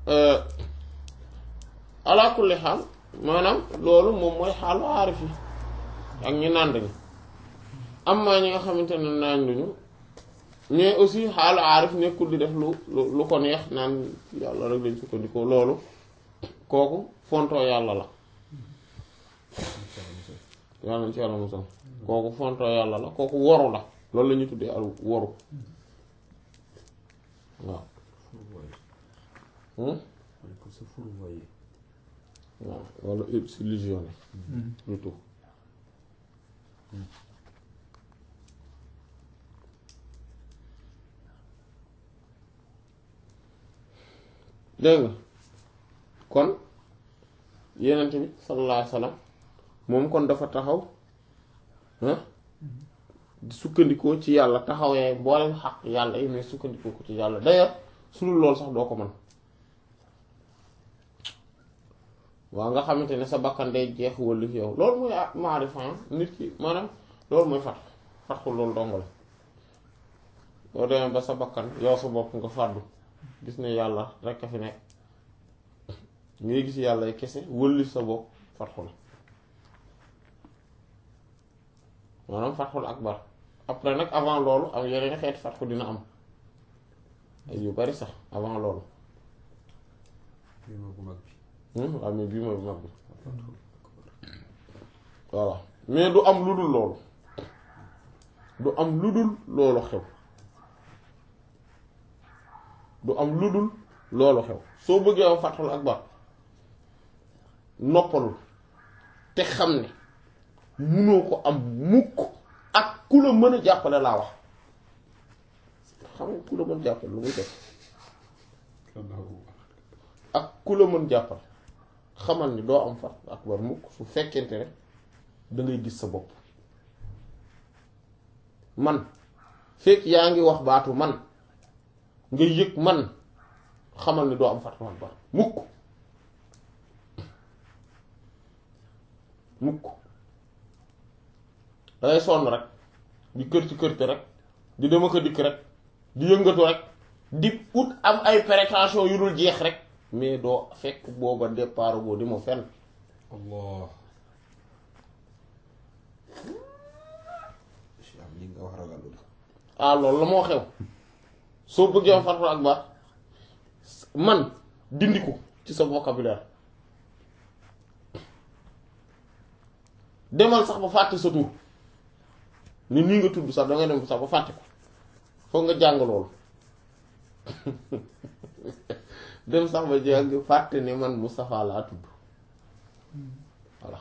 ala kulli xaal maanaam loolu moom mooy xaalu aarif yi ak ñi nànd ñi am maa ñi nga xamante ne naañ luñu mais aussi xaalu aarif nekkul di def lu lu ko neex naan yàlla rek lañ sukkandikoo loolu kooku fontoo yàlla la yàlla nañ ci yàlla musal kooku fontoo yàlla la kooku woru la loolu la ñuy tuddee al woru waaw waaw wala illusionné plutôt dégg nga kon yenent bi sallallahu alayhi wasallam moom kon dafa taxaw di sukkandikoo ci yàlla taxawee mboolem xaq yàlla yi mais sukkandikoo ko ci yàlla d'ailleurs su dul loolu sax doo ko mën waaw nga xamante ne sa bakkan day jeex wëllu fi yow loolu mooy maarifa nit ki maanaam loolu mooy fat fatxu loolu dong la boo demee ba sa bakkan yow sa bopp nga fàddu gis ne yàlla rekk a fi nekk ngay gis yàlla kese wëllu sa bopp fatxu la maanaam fatxul akbar après nag avant loolu am yeneen xeeti fatxu dina am ay yu bari sax avant loolu waaw mais bii mooy bu mag bi voilà mais du am lu dul loolu du am lu dul loolu xew du am lu dul loolu xew soo bëggee am fatxul akbar noppalul te xam ne munoo ko am mukk ak ku la mën a jàppale laa wax xam nga ku la mën jàppale lu muy def ak ku la mën jàppale xamal ni doo am fatxul akbar mukk su fekkente ne da ngay gis sa bopp man fekk yaa ngi wax baatu man nga yëg man xamal ni doo am fatxul akbar mukk mukk dangay sonn rek di kër ci kër te rek di dem ak a dikk rek di yëngatu rek di ut am ay prétention yu dul jeex rek mais doo fekk booba départ boo di ma fenn allah am li nga wax ragalul ah loolu la moo xew soo bëggee am farfar ak baax man dindi ko ci sa vocabulaire demal sax ba fàtte sa tur ni nii nga tudd sax da nga dem sax ba fàtte ko foog nga jàng loolu dem sax ba jàng fàtte ne man Moustapha laa tudd voilà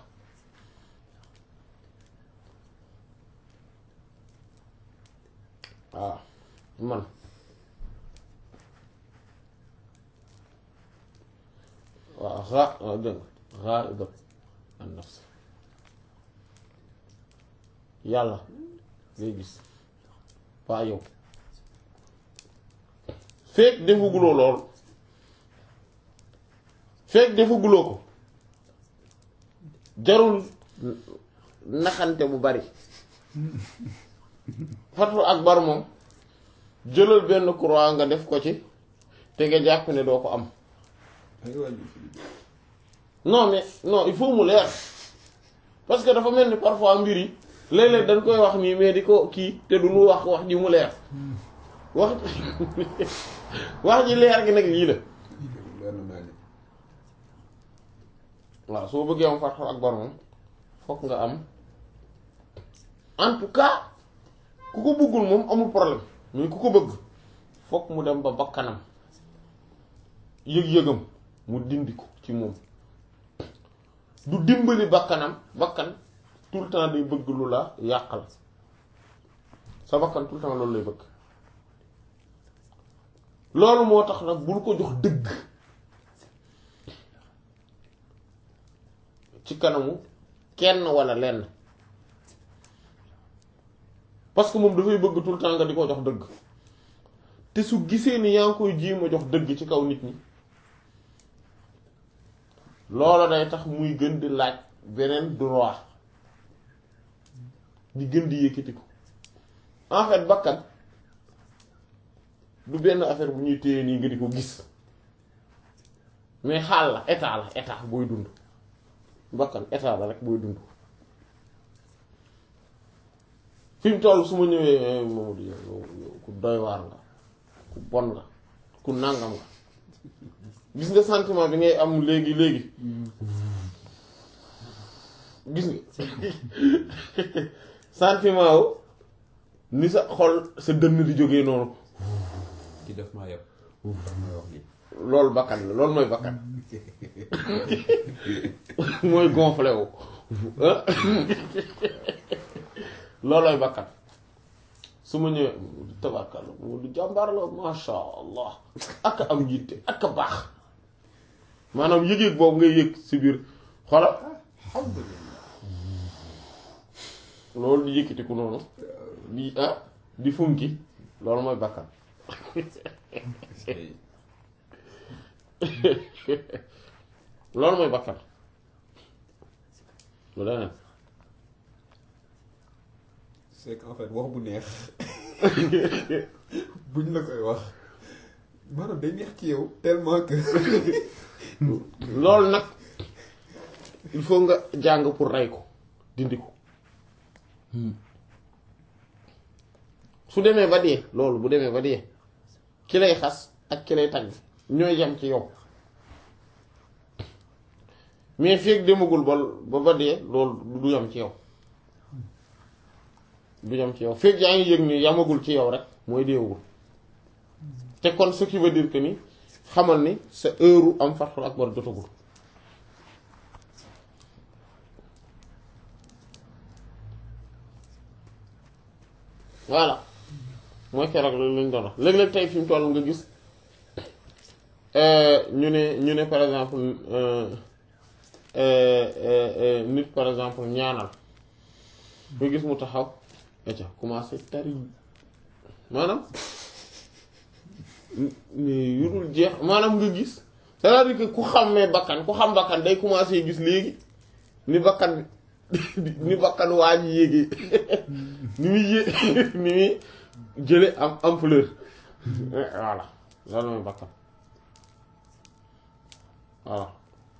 waaw man waaw xaa waaw dégg nga xaa idat an nafs yàlla ngay gis waa yow fekk defaguloo lool fekk defaguloo ko jarul naxante bu bari fatul akbar moom jëlal benn croix nga def ko ci te nga jàpp ne doo ko am non mais non il faut mu leer parce que dafa mel ni parfois mbir yi léeg-léeg dañ koy wax nii mais di ko kii te du ñu wax wax ji mu leer wax wax ji leer gi nag lii la leer na naa ne waaw soo bëggee am fatul akbar moom fokk nga am en tout cas ku ko bëggul moom amul problème mais ku ko bëgg fokk mu dem ba bakkanam yëg-yëgam mu dindi ko ci moom du dimbali bakkanam bakkan tout le temps day bëgg lu la yàqal sa bakkan tout le temps loolu lay bëgg loolu moo tax nag bul ko jox dëgg ci kanamu kenn walla lenn parce que moom dafay bëgg tout le temps nga di ko jox dëgg te su gisee ni yaa ngi koy jéem a jox dëgg ci kaw nit ñi loola day tax muy gën di laaj beneen droit di gën di yëkkati ko en fait bakkan du benn affaire bu ñuy téye nii nga di ko gis mais xaal la état la état booy dund bakkan état la rek booy dund fi mu toll su ma ñëwee Mamadou yow yow ku doy waar nga ku bon nga ku nàngam nga gis nga sentiment bi ngay am léegi léegi gis nga sentiment wu ni sa xol sa dënn di jógee noonu ki def maa yab mooy wax ni loolu bakkan la loolu mooy bakkan mooy gonflé wu loolooy bakkan su ma ñëwee tabarkalla mu du jàmbaar la masha allah ak am yitte ak a baax maanaam yëg-yëg boobu ngay yëg si biir xoolal alhamdulillah loolu di yëkkatiku noonu di ah di funki loolu mooy bakkan loolu mooy bakkan lu leneen c'est qu'en fait wax bu neex buñ la koy wax maanaam day neex ci yow tellement que loolu nag il faut nga jàng pour rey ko dindi ko su demee ba dee loolu bu demee ba dee ki lay xas ak ki lay tagg ñooy yem ci yow mais feeg demagul ba ba ba dee loolu du yem ci yow du yem ci yow feeg yaa ngi yëg ni yamagul ci yow rek mooy deewagul te kon ce qui veut dire que ni xamal ni sa heure am Fathul Akbar jotagul voilà mooy keroog loolu lañ doon wax léeg-léeg tey fi mu toll nga gis ñu ne ñu ne par exemple nit par exemple ñaanal nga gis mu taxaw aca commencé tari maanaam yu dul jeex maanaam nga gis c'est-à-dire que ku xammee bakkan ku xam bakkan day commencé gis léegi ni bakkan bi ni bakkan waa ji yéegi ni muy yé ni muy jële am ampleur voilà loolu mooy bakkan voilà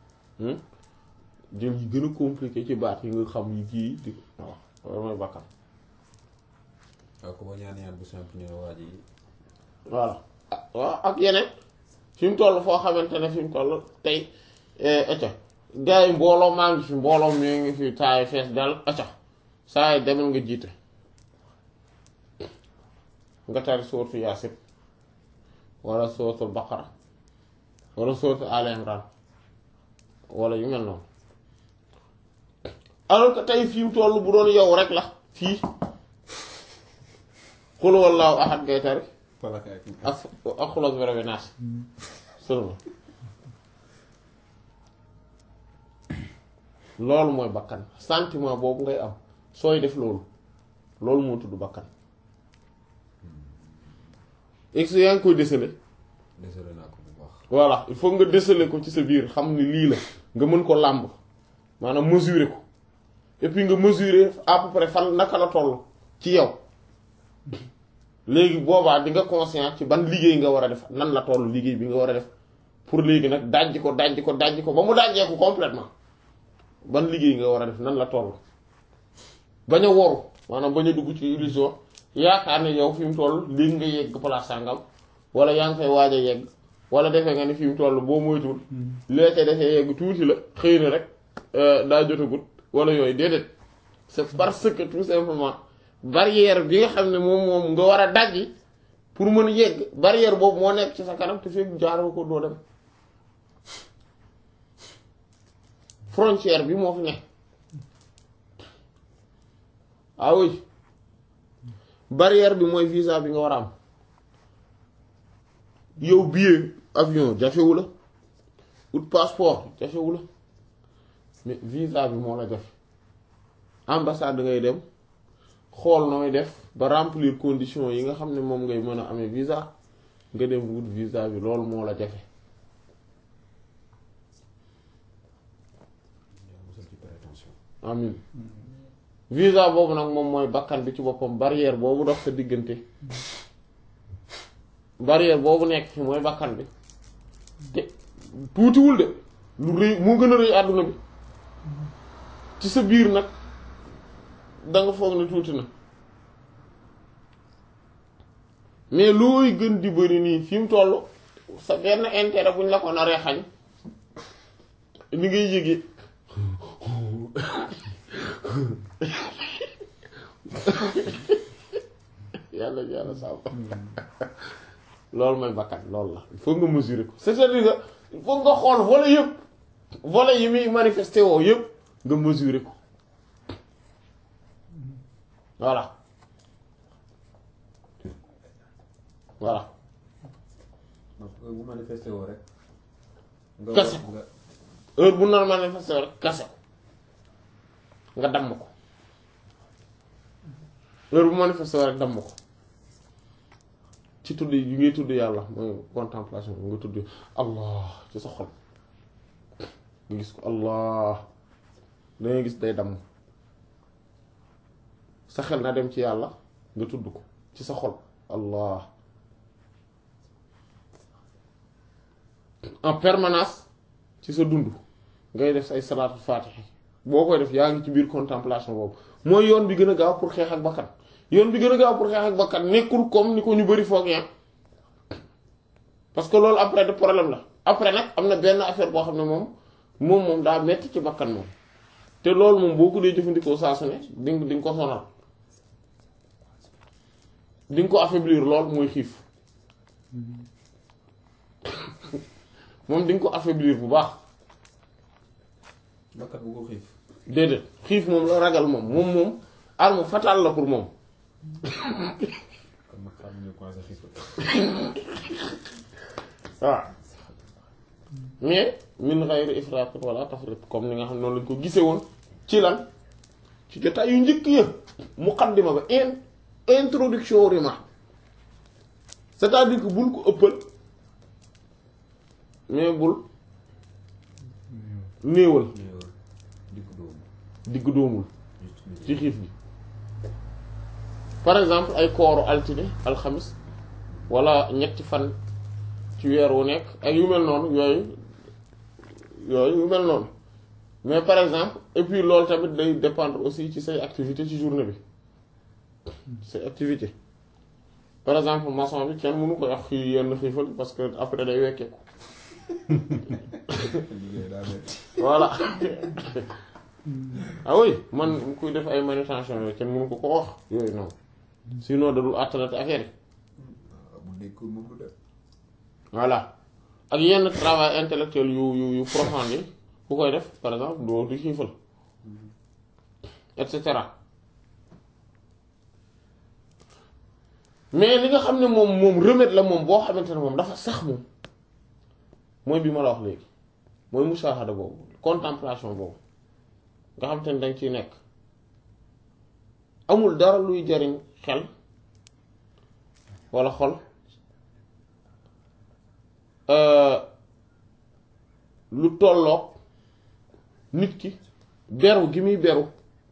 jël yi gën a compliqué ci baat yi nga xam yi kii di voilà loolu mooy bakkan waaw ko ba ñaan ñaan bu simple ñu ne waa ji voilà waaw ak yeneen fi mu toll foo xamante ne fi mu toll tey acca gars yi mbooloo maa ngi fi mbooloo mi ngi fi saa yi fees dal acca saa yi demal nga jiite nga tari sóotu Yaasin wala sóotu Baqara wala sóotu Al Imran wala yu mel noonu alors que tey fi mu toll bu doon yow rek la fii xul wallaahu ahad ngay tari falaka ak ak ak xuloog bi rabi naas seulement loolu mooy bakkan sentiment boobu ngay am sooy def loolu loolu moo tudd bakkan ex yaa ngi koy déceler désolé naa ko bu baax voilà il faut nga déceler ko ci sa biir xam ni lii la nga mën ko làmb maanaam mesurer ko et puis nga mesurer à peu près fan naka la toll ci yow léegi boobaa di nga conscient ci ban liggéey nga war a def nan la toll liggéey bi nga war a def pour léegi nag dajji ko dajji ko dajji ko ba mu dajjee ko complètement ban liggéey nga war a def nan la toll bañ a woru maanaam bañ a dugg ci illusion yaakaar ne yow fi mu toll léegi nga yegg place sàngam wala yaa ngi fay waaj a yegg wala defee nga ni fi mu toll boo moytuwul leete defee yegg tuuti la xëy na rek daa jotagut wala yooyu déedéet c'est parce que tout simplement barrière bi nga xam ne moom moom nga war a dajji pour mën a yegg barrière boobu moo nekk ci sa kanam te fekk jaaroo ko doo dem frontière bi moo fi nekk ah oui barrière bi mooy visa bi nga war a am yow billet avion jafewu la ut passeport jafewu la mais visa bi moo la jafe ambassade ngay dem xool nooy def ba remplir conditions yi nga xam ne moom ngay mën a amee visa nga dem wut visa bi loolu moo la jafe musal ci prétention amin visa boobu nag moom mooy bakkan bi ci boppam barrière boobu dox sa diggante barrière boobu nekk fi mooy bakkan bi te tuutiwul de lu rëy moo gën a rëy àdduna bi ci sa biir nag danga foog ne tuuti na mais looy gën di bëri nii fi mu toll sa benn intérêt buñ la ko naree xañ ni ngay yëgee yàlla yàlla sàmm loolu mooy bakkan loolu la il faut nga mesurer ko c'est-à-dire que il faut nga xool volet yëpp volet yi muy manifesté woo yëpp nga mesurer ko voilà voilà donc bu manifesté woo rek nga Kese. nga heure bu nar manifesté woo rek kase ko nga damm ko heure bu manifesté woo rek damm ko ci tudd yi ngay tudd yàlla mooy contemplation bi nga tudd allah ci sa xol nga gis ko allah dangay gis day damm sa xel na dem ci yàlla nga tudd ko ci sa xol allah en permanence ci sa dund ngay def say salaatu faatihi boo koy def yaa ngi ci biir contemplation boobu mooy yoon bi gën a gaaw pour xeex ak bakkan yoon bi gën a gaaw pour xeex ak bakkan nekkul comme ni ko ñu bari foog ya parce que loolu après de problème la après nag am na benn affaire boo xam ne moom moom moom daa metti ci bakkan moom te loolu moom boo ko dee jëfandikoo saa su ne di nga di nga ko sonal di nga ko affaiblir lool mooy xiif moom di nga ko affaiblir bu baax bakkat bu ko xiif déedéet xiif moom la ragal moom moom moom arme fatale la pour moom kon nag xam ñu commencé xiif waaw mais min ghayri ifrat wala tafrit comme ni nga xam ne noonu lañ ko gisee woon ci lan ci jotaay yu njëkk ya muqaddima ba in introduction rima c'est-à-dire que bul ko ëppal mais bul néewal néewal dikk dóomu digg doomul ci xiif bi par exemple ay kooru altine alxamis wala ñetti fan ci weer wu nekk ak yu mel noonu yooyu yooyu yu mel noonu mais par exemple et puis loolu tamit day dépendre aussi ci say activité ci journée bi say activité par exemple maçon bi kenn mënu ko wax xii yenn xiifal parce que après day wekkeeku liggéey daa metti voilà ah oui man kuy def ay manutention yooyu kenn mënu ko ko wax yooyu noonu sinon da dul àttalate affaire yi waaw bu nekkul moom du def voilà ak yenn travail intellectuel yu yu yu profond yi ku koy def par exemple doo di xiifal et cetera mais li nga xam ne moom moom remède la moom boo xamante ne moom dafa sax moom mooy bi ma la wax léegi mooy musaahada boobu contemplation boobu nga xam te ne danga ciy nekk amul dara luy jariñ xel walla xol lu tolloog nit ki beru gi muy beru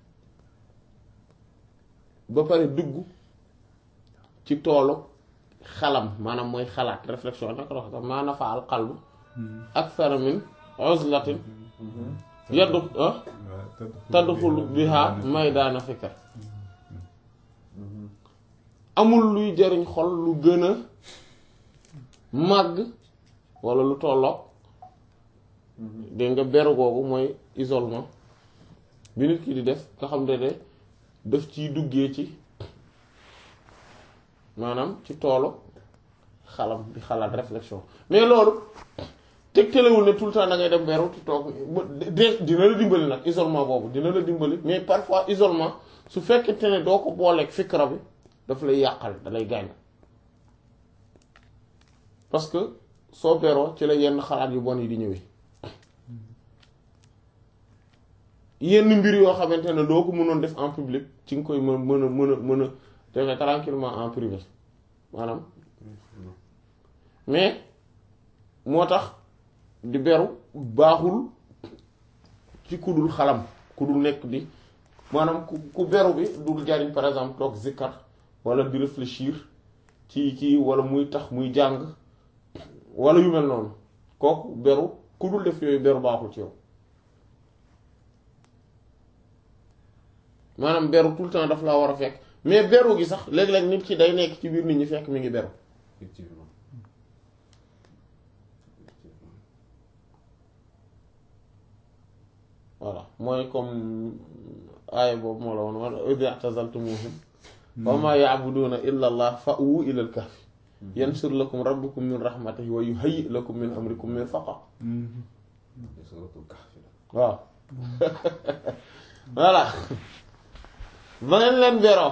ba pare dugg ci toolu xalam maanaam mooy xalaat réflexion naka la wax sax maa nafa al qalbu akthar min uzlatin yaddu tadxulu biha maydaana fikr amul luy jariñ xol lu gën a màgg walla lu tolloog dégg nga beru googu mooy isolement bi nit ki di def nga xam ne de daf ciy duggee ci maanaam ci toolu xalam di xalaat réflexion mais loolu tegtalewul ne tout le temps da ngay dem beru ci toog de dina la dimbali nag isolement boobu dina la dimbali mais parfois isolement su fekkente ne doo ko booleeg fikra bi daf lay yàqal da lay gaañ parce que soo beroo ci la yenn xalaat yu bon yi di ñëwee yenn mbir yoo xamante ne doo ko mënoon def en public ci nga koy mën mën a mën a mën a defee tranquillement en privé maanaam mais moo tax di beru baaxul ci ku dul xalam ku dul nekk di maanaam ku ku beru bi dul jariñ par exemple toog zikkar wala di réfléchir ci kii wala muy tax muy jàng wala yu mel noonu kooku beru ku dul def yooyu beru baaxul ci yow maanaam beru tout le temps daf laa war a fekk mais beru gi sax léeg-léeg nit ki day nekk ci biir nit ñi fekk mi ngi beru effectivement voilà mooy comme aaya boobu moo la woon wala idh i'tazaltumuhum wa ma ya'buduna illa allah fa'u ila al-kahfi yansur lakum rabbukum min rahmatihi wa yuhayyi lakum min amrikum mirfaqa suratul kahfi la waaw voilà ba ngeen leen beroo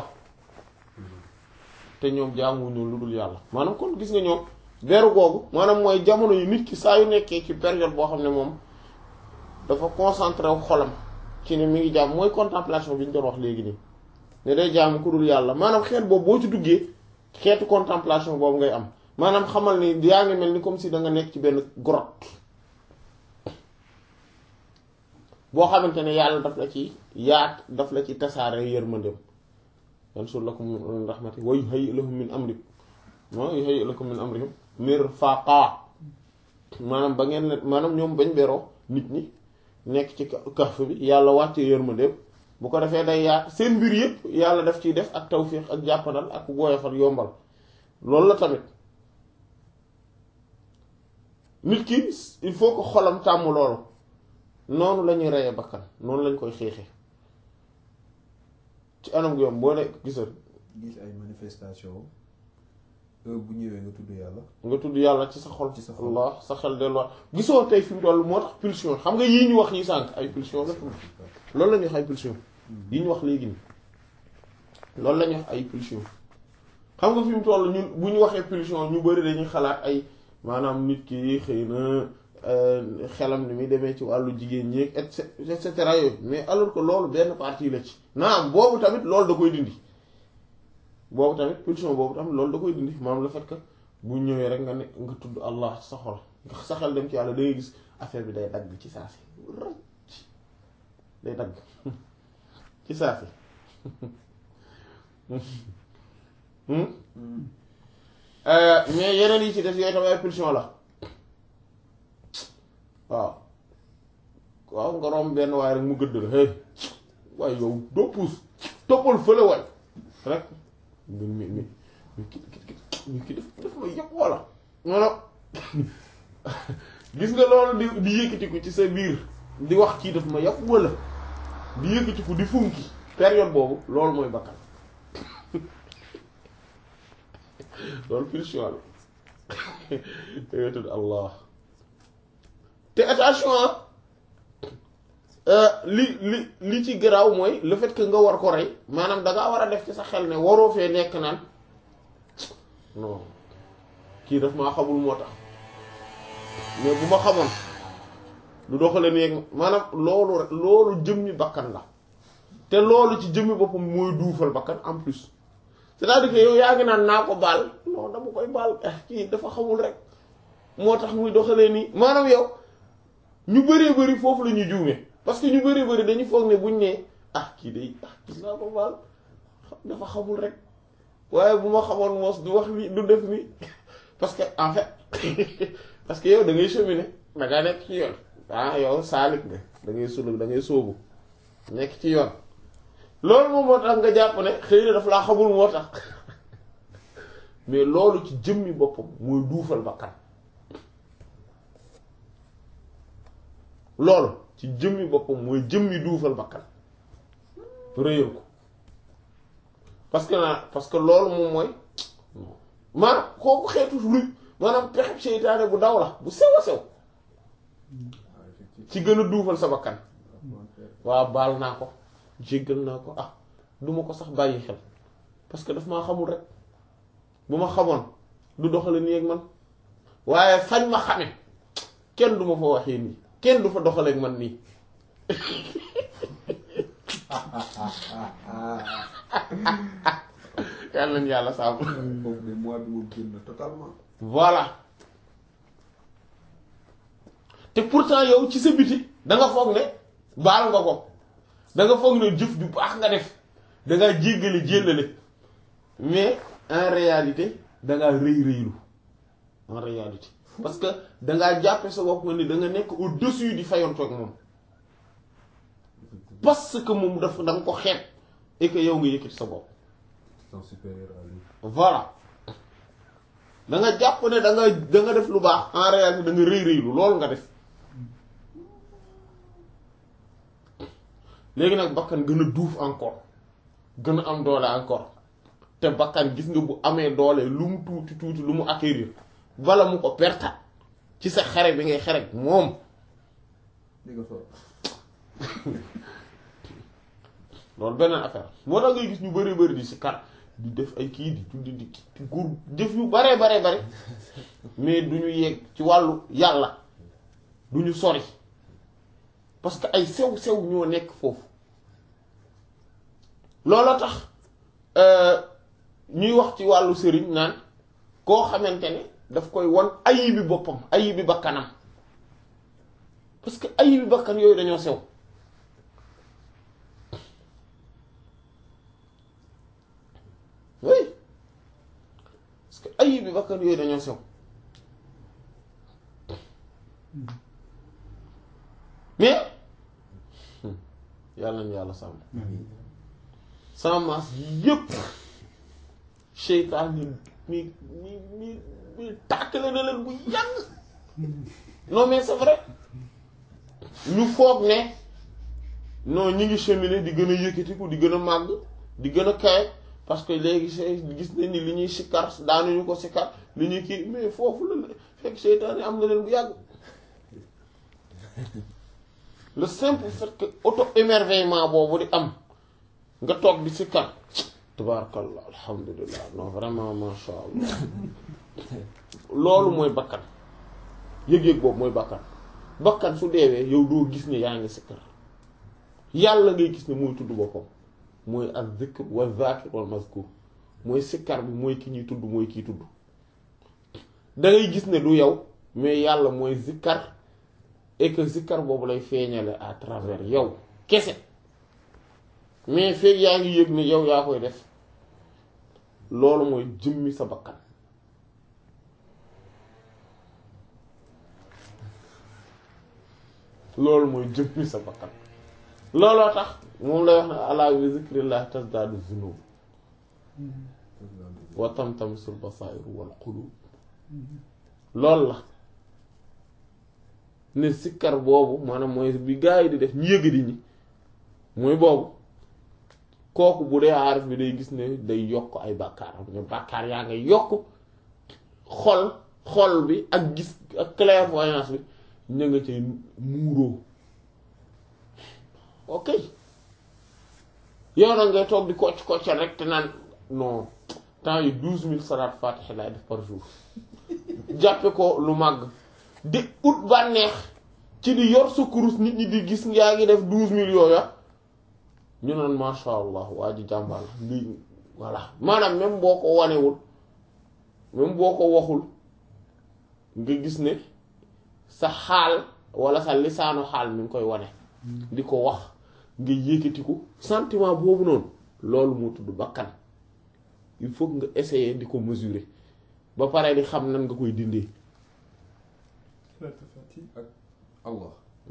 te ñoom jaamuñu lu dul yàlla maanaam kon gis nga ñoom beru googu maanaam mooy jamono yu nit ki saa yu nekkee ci période boo xam ne moom dafa concentré wu xolam ci ne mi ngi jaam mooy contemplation bi ñu doon wax léegi nii ne day jaamu ku dul yàlla maanaam xeet boobu boo ci duggee xeetu contemplation boobu ngay am maanaam xamal ni yaa ngi mel ni comme si da nga nekk ci benn grotte boo xamante ne yàlla daf la ci yaat daf la ci tasaare yërmandeem yansur lakum min rahmati wa yuhayyi lahum min amri wa yuhayyi lakum min amrihim mirfaqa maanaam ba ngeen maanaam ñoom bañ beroo nit ñi nekk ci kahf bi yàlla wàcce yërmandeem bu ko defee day yaat seen mbir yëpp yàlla daf ciy def ak tawfiq ak jàppandal ak woyofal yombal loolu la tamit nit ki il faut que xolam tàmm loolu noonu la ñuy reyee bakkan noonu lañ koy xeexee ci anam gi yom boo nekk gisal gis ay manifestation heure bu ñëwee nga tudd yàlla nga tudd yàlla ci sa xol Ci sa xol. Allah sa xel delluwaat gisoo tey fi mu toll moo tax pulsion xam nga yii ñu wax yi sànq ay pulsion la loolu la ñuy wax ay pulsion yi ñu wax léegi nii loolu la ñuy wax ay pulsion xam nga fi mu toll ñun bu ñu waxee pulsion ñu bari dañuy xalaat ay maanaam nit ki xëy na euh, xelam ni muy demee ci wàllu jigéen ñi et cet- et cetera yooyu mais alors que loolu benn partie la ci naam boobu tamit loolu da koy dindi boobu tamit pulsion boobu tamit loolu da koy dindi maanaam le fait que bu ñëwee rek nga ne nga tudd Allah ci sa xol nga sa xel dem ci yàlla da ngay gis affaire bi day dagg ci saa si rëcc day dagg ci saafi mais yeneen yi ci def yooyu tam ay pulsion la waaw waaw nga romb benn waaye rek mu gëdd la hey waaye yow doo puus toppal fële waay rek mi mi mi mi ki ki ki ki def def ma yëpp walla non gis nga loolu di di yëkkatiku ci sa biir di wax kii daf ma yàpp walla di yëkkatiku di funki période boobu loolu mooy bakkan loolu pulsion la dangay tudd allah te attention li li li ci garaaw mooy le fait que nga war ko rey maanaam dangaa war a def ci sa xel ne waroo fee nekk naan non kii daf maa xamul moo tax mais bu ma xamoon lu doxale nii maanaam loolu rek loolu jëmmi bakkan la te loolu ci jëmmi boppam mooy duufal bakkan en plus c'est-à-dire que yow yaa ngi naan naa ko baal non dama koy baal kii dafa xamul rek moo tax muy doxalee nii maanaam yow ñu bëree bëri foofu la ñuy juumee parce que ñu bëree bëri dañu foog ne buñ ne ah kii day ah kii naa ko baal dafa xamul rek waaye bu ma xamoon moos du wax ni du def ni parce que en fait parce que yow da ngay cheminer da ngaa nekk ci yoon ah yow saalik nga da ngay sulug da ngay sóobu nekk ci yoon loolu moom moo tax nga jàpp ne xëy na daf laa xamul moo tax mais loolu ci jëmmi boppam mooy duufal bakkan loolu ci jëmmi boppam mooy jëmmi duufal bakkan réyal ko parce que naa parce que loolu moom mooy maanaam kooku xeetu luy maanaam pexeb seytaane bu daw la bu sew a sew ci gën a duufal sa bakkan waaw baal naa ko jéggal naa ko ah duma ko sax bàyyi xel parce que daf maa xamul rek bu ma xamoon du doxale nii ak man waaye fañ ma xame kenn du ma fa waxee nii kenn du fa doxaleek man nii yàlla nañu yàlla saabu foofu de mois bi moom génn totalement voilà te pourtant yow ci sa biti da nga foog ne baal nga ko da nga foog ne jëf ju baax nga def da ngaa jéggale jéllale mais en réalité da ngaa rëy rëylu en réalité parce que da ngaa jàppe sa bopp nga ni da nga nekk au-dessus di fayontoog moom parce que moom dafa da nga ko xeeb et que yow nga yëkkati sa bopp sont supérieurs à lui voilà da nga jàpp ne da nga da nga def lu baax en réalité da nga rëy rëylu loolu nga def léegi nag bakkan gën a duuf encore gën a am doole encore te bakkan gis nga bu amee doole lu mu tuuti tuuti lu mu acquérir bala mu ko perta ci sa xare bi ngay xare moom li nga soor loolu beneen affaire moo tax ngay gis ñu bari bari di si kar di def ay kii di julli di di gur jëf yu baree baree bare mais du ñu yegg ci wàllu yàlla du ñu sori parce que ay sew sew ñoo nekk foofu looloo tax ñuy wax ci wàllu sëriñ naan koo xamante ne daf koy won ayibi boppam ayibi bakkanam parce que ayibi bakkan yooyu dañoo sew oui parce que ayibi bakkan yooyu dañoo sew mais yàlla nañu yàlla sàmm sama maas yëpp seytaan ni mi mi mi mi tàkkale na leen bu yàgg non mais c'est vrai ñu foog ne non ñi ngi cheminer di gën a yëkkatiku di gën a màgg di gën a kawe parce que léegi se gis nañ ni li ñuy sikkar daanuñu ko sikkar li ñuy kii mais foofu la fekk seytaan yi am na leen bu yàgg le simple fait que auto émerveillement boobu di am nga toog di sikkar tabarakallah alhamdulillah non vraiment masha allah loolu mooy bakkan yëg-yëg boobu mooy bakkan bakkan su deewee yow doo gis ne yaa ngi sikkar yàlla ngay gis ne mooy tudd boppam mooy al zikr wa zakir wal mazkur mooy sikkar bi mooy ki ñuy tudd mooy kiy tudd da ngay gis ne du yow mais yàlla mooy zikkar et que zikkar boobu lay feeñale à travers yow kese mais feeg yaa ngi yëg ne yow yaa koy def loolu mooy jëmmi sa bakkan loolu mooy jëmmi sa bakkan looloo tax moom lay wax ne alaa bi zikrillah tasdaadu zunub wa tamtamisul basairu wal qulub loolu la ne sikkar boobu maanaam mooy bi gaa yi di def ñu yëg di ñi mooy boobu kooku bu dee aarif bi day gis ne day yokk ay bàkkaaram ne bàkkaar yaa nga yokk xol xol bi ak gis ak clairvoyance bi ña nga cay muuroo ok yow nag ngay toog di kocc koccal rek te naan non temps yi douze mille salaat fatiha laay def par jour jàppe ko lu màgg di ut bànneex ci di yor sa kurus nit ñi di gis yaa ngi def douze mille yooya ñu naan masha allah waa ji jàmbaar la lii voilà maanaam même boo ko wanewul même boo ko waxul nga gis ne sa xaal wala sa lisaanu xaal mi ngi koy wane di ko wax nga yëkkatiku sentiment boobu noonu loolu moo tudd bakkan il faut nga essayer di ko mesurer ba pare di xam nan nga koy dindee ak Allah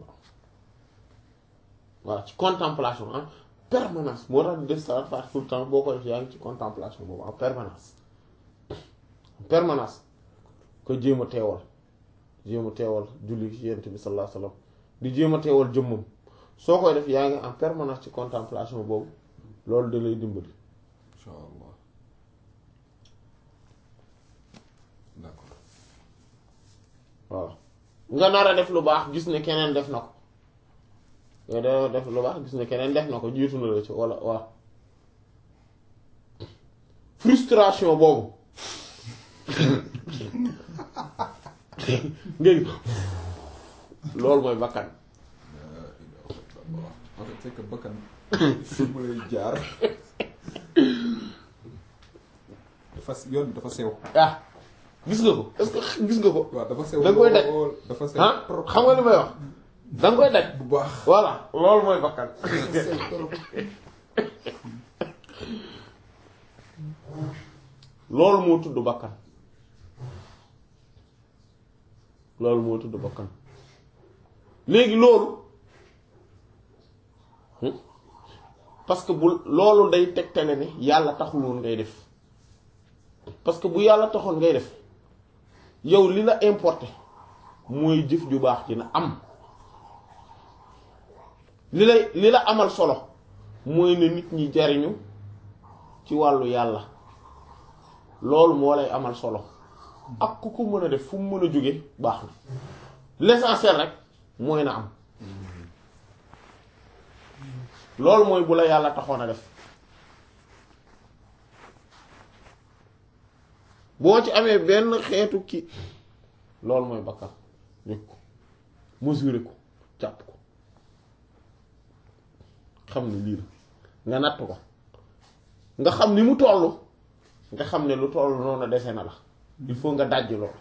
voilà ci contemplation en permanence moo tax di def salat faat tout le temps boo ko def yaa ngi ci contemplation boobu en permanence en permanence ko jéem a teewal jéem a teewal julli ci yent bi sallallahu alayhi wasallam di jéem a teewal jëmmam soo koy def yaa ngi en permanence ci contemplation boobu loolu da lay dimbali insha Allah d'accord waaw nga nar a def lu baax gis ne keneen def na ko nga da def lu baax gis ne keneen def na ko jiitu na la ci walla waaw frustration boobu ngeen loolu mooy bakkan en fait c'est que bakkan fi mu lay jaar dafa yoon bi dafa sew ah gis nga ko est-ce que gis nga ko waaw dafa sew Da nga koy daj. lool dafa sew ah trop xam nga li may wax da nga koy daj bu baax voilà loolu mooy bakkan dafa sew trop loolu moo tudd bakkan loolu moo tudd bakkan léegi loolu hmm, parce que bu loolu day tegtale ne yàlla taxul woon ngay def parce que bu yàlla taxoon ngay def yow li la importé mooy jëf ju baax dina am li lay li la amal solo mooy ne nit ñi jariñu ci wàllu yàlla loolu moo lay amal solo ak ku ko mën a def fu mu mën a jóge baax na l'essentiel rek mooy na am loolu mooy bu la yàlla taxoon a def boo ci amee benn xeetu ki loolu mooy bakkan nekk ko mesurer ko jàpp ko xam ne lii la nga natt ko nga xam ni mu toll nga xam ne lu toll noonu dese na la il faut nga dajj loolu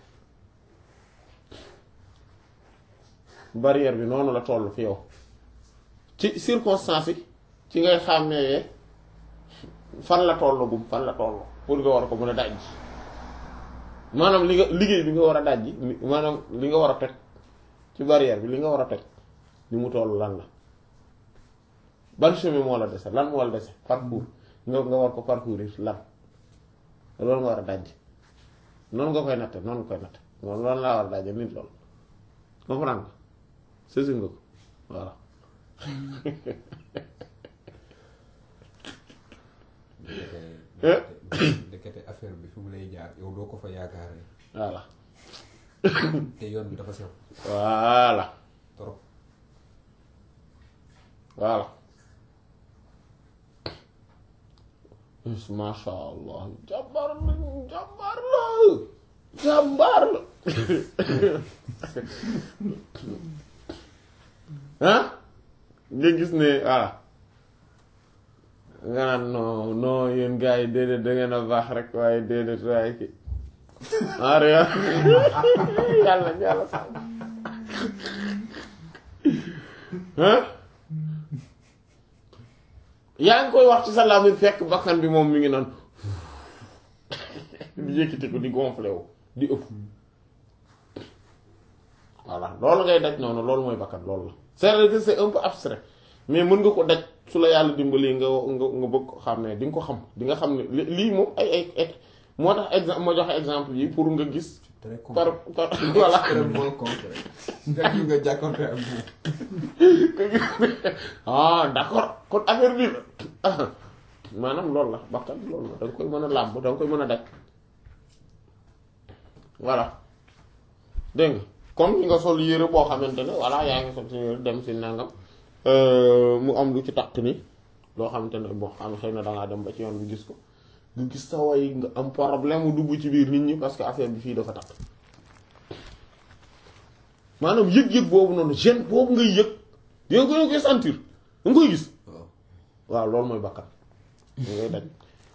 barrière bi noonu la toll fi yow ci circonstance yi ci ngay xàmmee fan la toll gum fan la toll pour nga war ko mën a dajj maanaam li nga liggéey bi nga war a dajji maanaam li nga war a toj ci barrière bi li nga war a toj ni mu toll lan la ban chemin moo la dese lan moo la dese parcours nga nga war ko parcourir lan loolu nga war a dajj noonu nga koy natte noonu nga koy natte noonu loolu laa war a dajje nit loolu comprendre nga saisir nga ko voilà ndekete ndekete affaire bi fi mu lay jaar yow doo ko fa yaakaaree voilà te yoon bi dafa sew voilà trop voilà masha allah jàmbaar la jàmbaar la jàmbaar la ah nga gis ne voilà nga naan non non yéen gars yi déedéet da ngeen a baax rek waaye déedéet waaye ki en yàlla yàlla sax ah yaa ngi koy wax ci sa làmmiñ fekk bakkan bi moom mi ngi naan di yëkkati ko di gonflé wu di ëpp voilà loolu ngay daj noonu loolu mooy bakkan loolu la c'est-à-dire que c'est un peu abstrait mais mën nga ko daj su la yàlla dimbali nga nga nga bëgg ko xam ne di nga ko xam di nga xam ne li- lii moom ay ay ay moo tax exemple moo joxe exemple yi pour nga gis très par concret par voilà extrêmement concret nga ñu nga jàkkoonte ak moom ah d'accord kon affaire bi la maanaam loolu la bakkan loolu la da nga koy mën a làmb da nga koy mën a daj voilà dégg nga comme nga sol yére boo xamante ne voilà yaa ngi sol si yére dem si nangam mu am lu ci takk ni loo xamante ne bon am xëy na dangaa dem ba ci yoon bi gis ko nga gis sa way nga am problème mu dugg ci biir nit ñi parce que affaire bi fii dafa takk maanaam yëg-yëg boobu noonu gêne boobu ngay yëg yow nga koy sentir da nga koy gis waaw waaw loolu mooy bakkan da ngay daj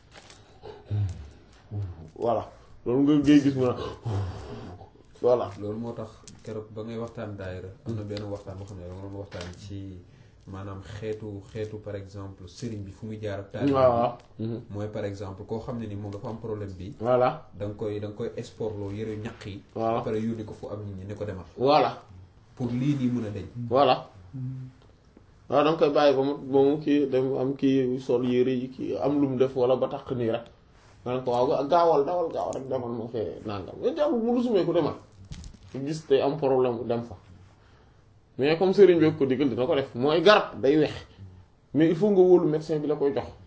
voilà loolu nga ngay gis mu ne voilà loolu moo tax keroog ba ngay waxtaan daayira am na benn waxtaan boo xam ne dama doon waxtaan ci maanaam xeetu xeetu par exemple sëriñ bi fu muy jaar ak taalibe waaw bi mooy par exemple koo xam ne ni moom dafa am problème bi voilà da nga koy da nga koy export loo yëre ñaq yi Waaw. ba pare yónni ko fu am nit ñi ne ko demal voilà pour lii nii mën a deñ voilà waaw da nga koy bàyyi ba mu ba mu kii dem am kii sol yére yi kii am lu mu def wala ba tax nii rek nga ne ko waaw gaawal dawal gaaw rek demal ma fee nangam mais jàmm mu lu sumee ko demal gis te am problème dem fa mais comme sëriñ bi ko digal dina ko def mooy garab day wex mais il faut nga wóolu médecin bi la koy jox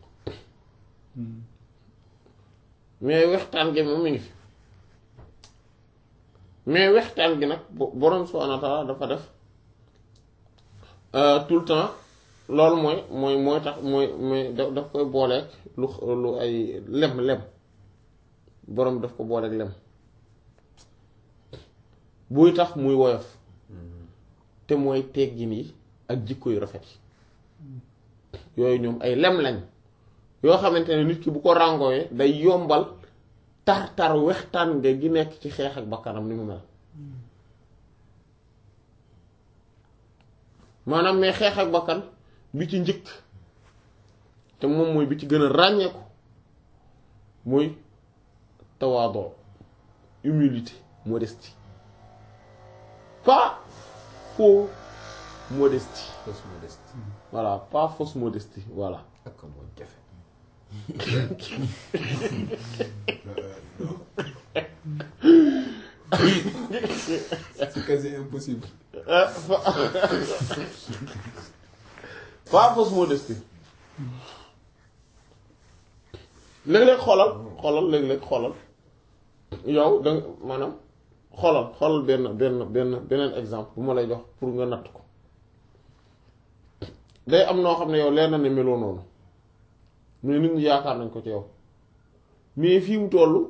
mais wextaan gi moom mi ngi fi mais wextaan gi nag bo- borom subhaanahu wa ta'aala dafa def euh, tout le temps loolu mooy mooy mooy tax mooy mooy da- daf koy booleeg lu lu ay lem lem borom daf ko booleeg lem buy tax muy woyof te mooy teggin yi ak jikko yu rafet yi yooyu ñoom ay lem lañ yoo xamante ne nit ki bu ko ràngooyee day yombal tar-tar wextaan nga gi nekk ci xeex ak bakkanam ni mu mel maanaam mais xeex ak bakkan bi ci njëkk te moom mooy bi ci gën a ràññeeku mooy tawaadoo humilité modestie pas faux modestie fausse modestie voilà pas fausse modestie voilà ak moo jafe c'est quasi impossible pas fausse modestie léeg-léeg xoolal xoolal léeg-léeg xoolal yow da nga maanaam xoolal xoolal benn benn benn beneen exemple bu ma lay jox pour nga natt ko day am noo xam ne yow leer na ne meloo noonu mais nit ñi yaakaar nañ ko ci yow mais fii mu toll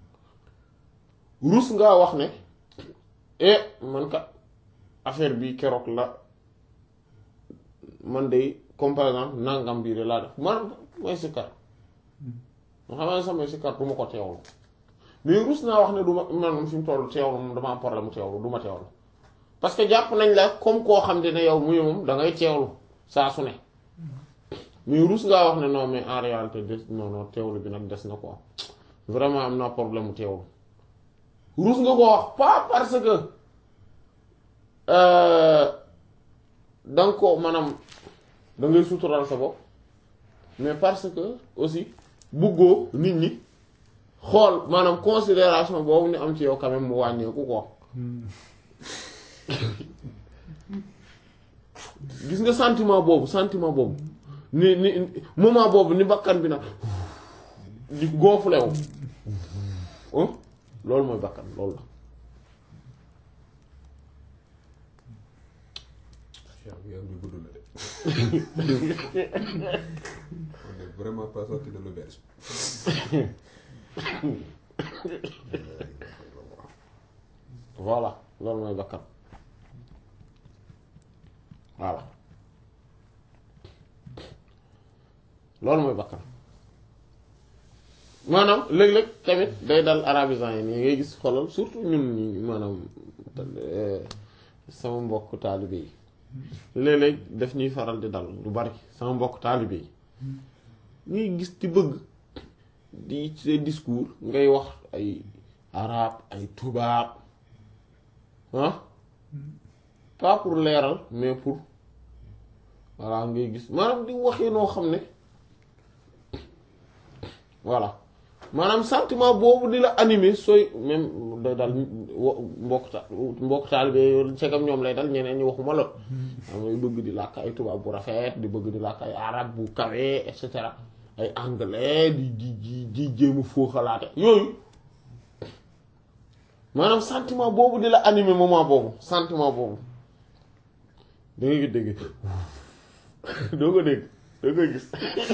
rus ngaa wax ne eh man kat affaire bi keroog la man de comme par exemple nangam bii de laa def man mooy sikkar ma xam ne samay sikkar du ma ko teewlu mais rus naa wax ne du ma man moom fi mu toll teewlu moom dama am problème mu teewlu du ma teewlu parce que jàpp nañ la comme koo xam te ne yow muy moom da ngay teewlu saa su ne mais rus ngaa wax ne non mais en réalité des non non teewlu bi nag des na quoi vraiment am naa problème mu teewlu rus nga ko wax pas parce que da nga ko maanaam da ngay sutural sa bopp mais parce que aussi bëggoo nit ñi xool maanaam considération boobu ñu am ci yow quand même mu wàññeeku ko gis nga sentiment boobu sentiment boobu ni ni moment boobu ni bakkan bi nag di gonflé wu hein loolu mooy bakkan loolu la Cheikh bi am ñu gudd na de on est vraiment pas sorti de l'auberge voilà loolu mooy bakkan voilà loolu mooy bakkan maanaam léeg-léeg tamit day dal arabisant yi nii ngay gis xolal surtout ñun ñi maanaam sama mbokk taalibe yi léeg-léeg daf ñuy faral di dal lu bari sama mbokk taalibe yi ngay gis ci bëgg di ces discours ngay wax ay arab ay tubaab ah pas pour leeral mais pour voilà ngay gis maanaam di waxee noo xam ne voilà maanaam sentiment boobu di la animer sooy même day dal mbokk ta mbokk taalibe segam ñoom lay dal ñeneen ñi waxuma la am ngay bëgg di làkk ay tubaab bu rafet di bëgg di làkk ay arab bu kawe et cetera ay anglais di di di di jéem a fooxalaate yooyu maanaam sentiment boobu di la animer moment boobu sentiment boobu da nga dégg doo ko dégg doo ko gis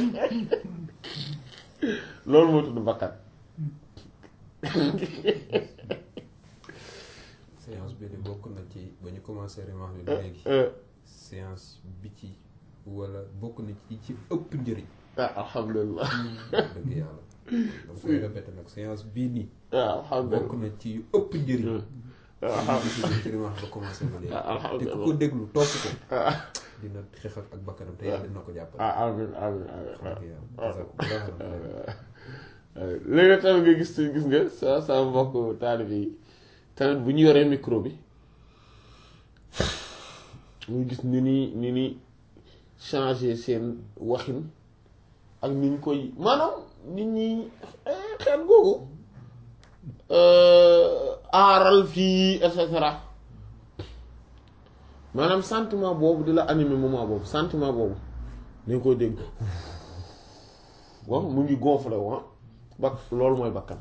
loolu moo tudd bakkan séance bi de bokk na ci ba ñu commencé remarque bi léegi séance bi ci wala bokk na ci ci ëpp njëriñ ah alhamdulilah dëgg yàlla dama koy répété nag séance bii nii ah bokk alhamdulilah na ci yu ëpp njëriñ ah ci remarque ba commencé ba léegi Ah, alhamdulillah. te ku ko déglu topp ko ah dina xeex ak ak bakkanam te yàlla dina ko jàppale ah amiin amiin amiin dëgg yàlla jazakumullah léegi tamit nga gis gis nga sa sa mbokk taalibe yi tamit bu ñu yoree micro bi ñu gis ni ni ni ni changer seen waxin ak ni ñu koy maanaam nit ñi eh, xeet googu euh, aaral fii et cetera maanaam sentiment boobu di la animer moment boobu sentiment boobu dañ koy dégg bon mu ngi gonflé wa bak loolu mooy bakkan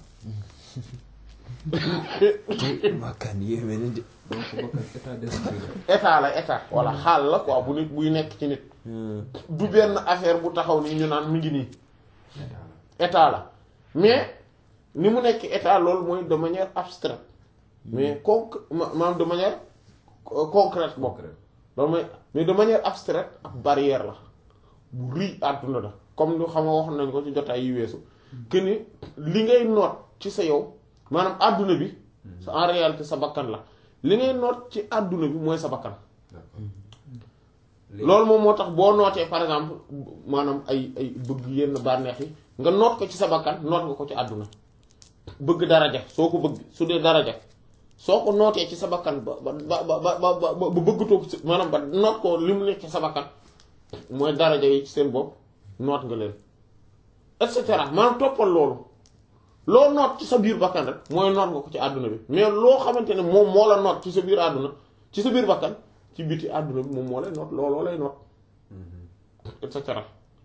bakkan yéeme na de donc bakkan état d'esprit la état la état walla xaal la quoi bu nit buy nekk ci nit du benn affaire bu taxaw nii ñu naan mi ngi nii état la état la mais ni mu nekk état loolu mooy de manière abstraite mais conc ma- maanaam de manière euh, concrète bokk concret loolu mooy mais de manière abstraite ab barrière la bu rëy àdduna la comme lu xam nga wax nañ ko ci jotaay yi weesu que ni li ngay noot ci sa yow maanaam àdduna bi sa en réalité sa bakkan la li ngay noot ci àdduna bi mooy sa bakkan d'accord loolu moom moo tax boo nootee par exemple maanaam ay ay bëgg yenn bànneex yi nga noot ko ci sa bakkan noot nga ko ci àdduna bëgg daraja soo ko bëgg su dee daraja soo ko nootee ci sa bakkan ba ba ba ba ba ba ba bëggatoo ko ci maanaam ba noot ko li mu nekk ci sa bakkan mooy daraja yi ci seen bopp noot nga leen et cetera maanaam toppal loolu loo noot ci sa biir bakkan rek mooy noot nga ko ci àdduna bi mais loo xamante ne moom moo la noot ci sa biir àdduna ci sa biir bakkan ci biti àdduna bi moom moo lay noot looloo lay noot et cetera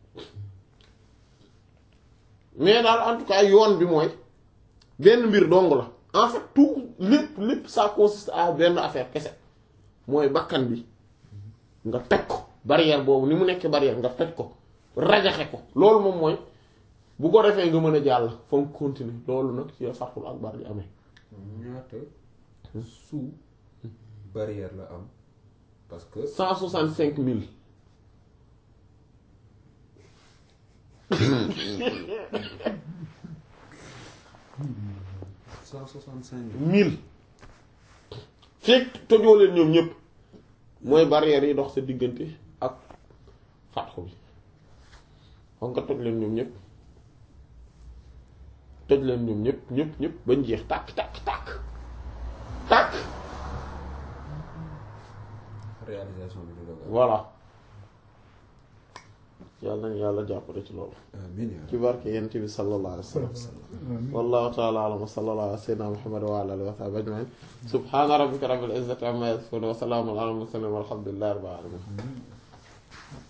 mais daal en tout cas yoon bi mooy benn mbir dong la en fait tout lépp lépp ça consiste à benn affaire kese mooy bakkan bi nga toj ko barrière boobu ni mu nekk barrière nga toj ko rajaxe ko loolu moom mooy bu ko defee nga mën a jàll fa nga continuer loolu nag ci farxul akbar di amee ñaata sous barrière la am parce que cent soixante cinq mille cent soixante cinq mille fekk tojoo leen ñoom ñëpp mooy barrière yi dox sa diggante ak fatxu bi xam nga toj leen ñoom ñëpp toj leen ñoom ñëpp ñëpp ñëpp bañ jeex tàkk tàkk tàkk tàkk réalisation bi du dogal voilà yàlla nañu yàlla jàppale ci loolu amiin yaa ci barke yent bi sallallahu alayhi wa sallam wallahu ta'ala a'lam wa sallallahu ala sayyidina muhammad wa ala alihi wa sahbihi ajma'in subhana rabbika rabbil izzati amma yasifun wa salamun ala al mursalin walhamdulillahi rabbil alamin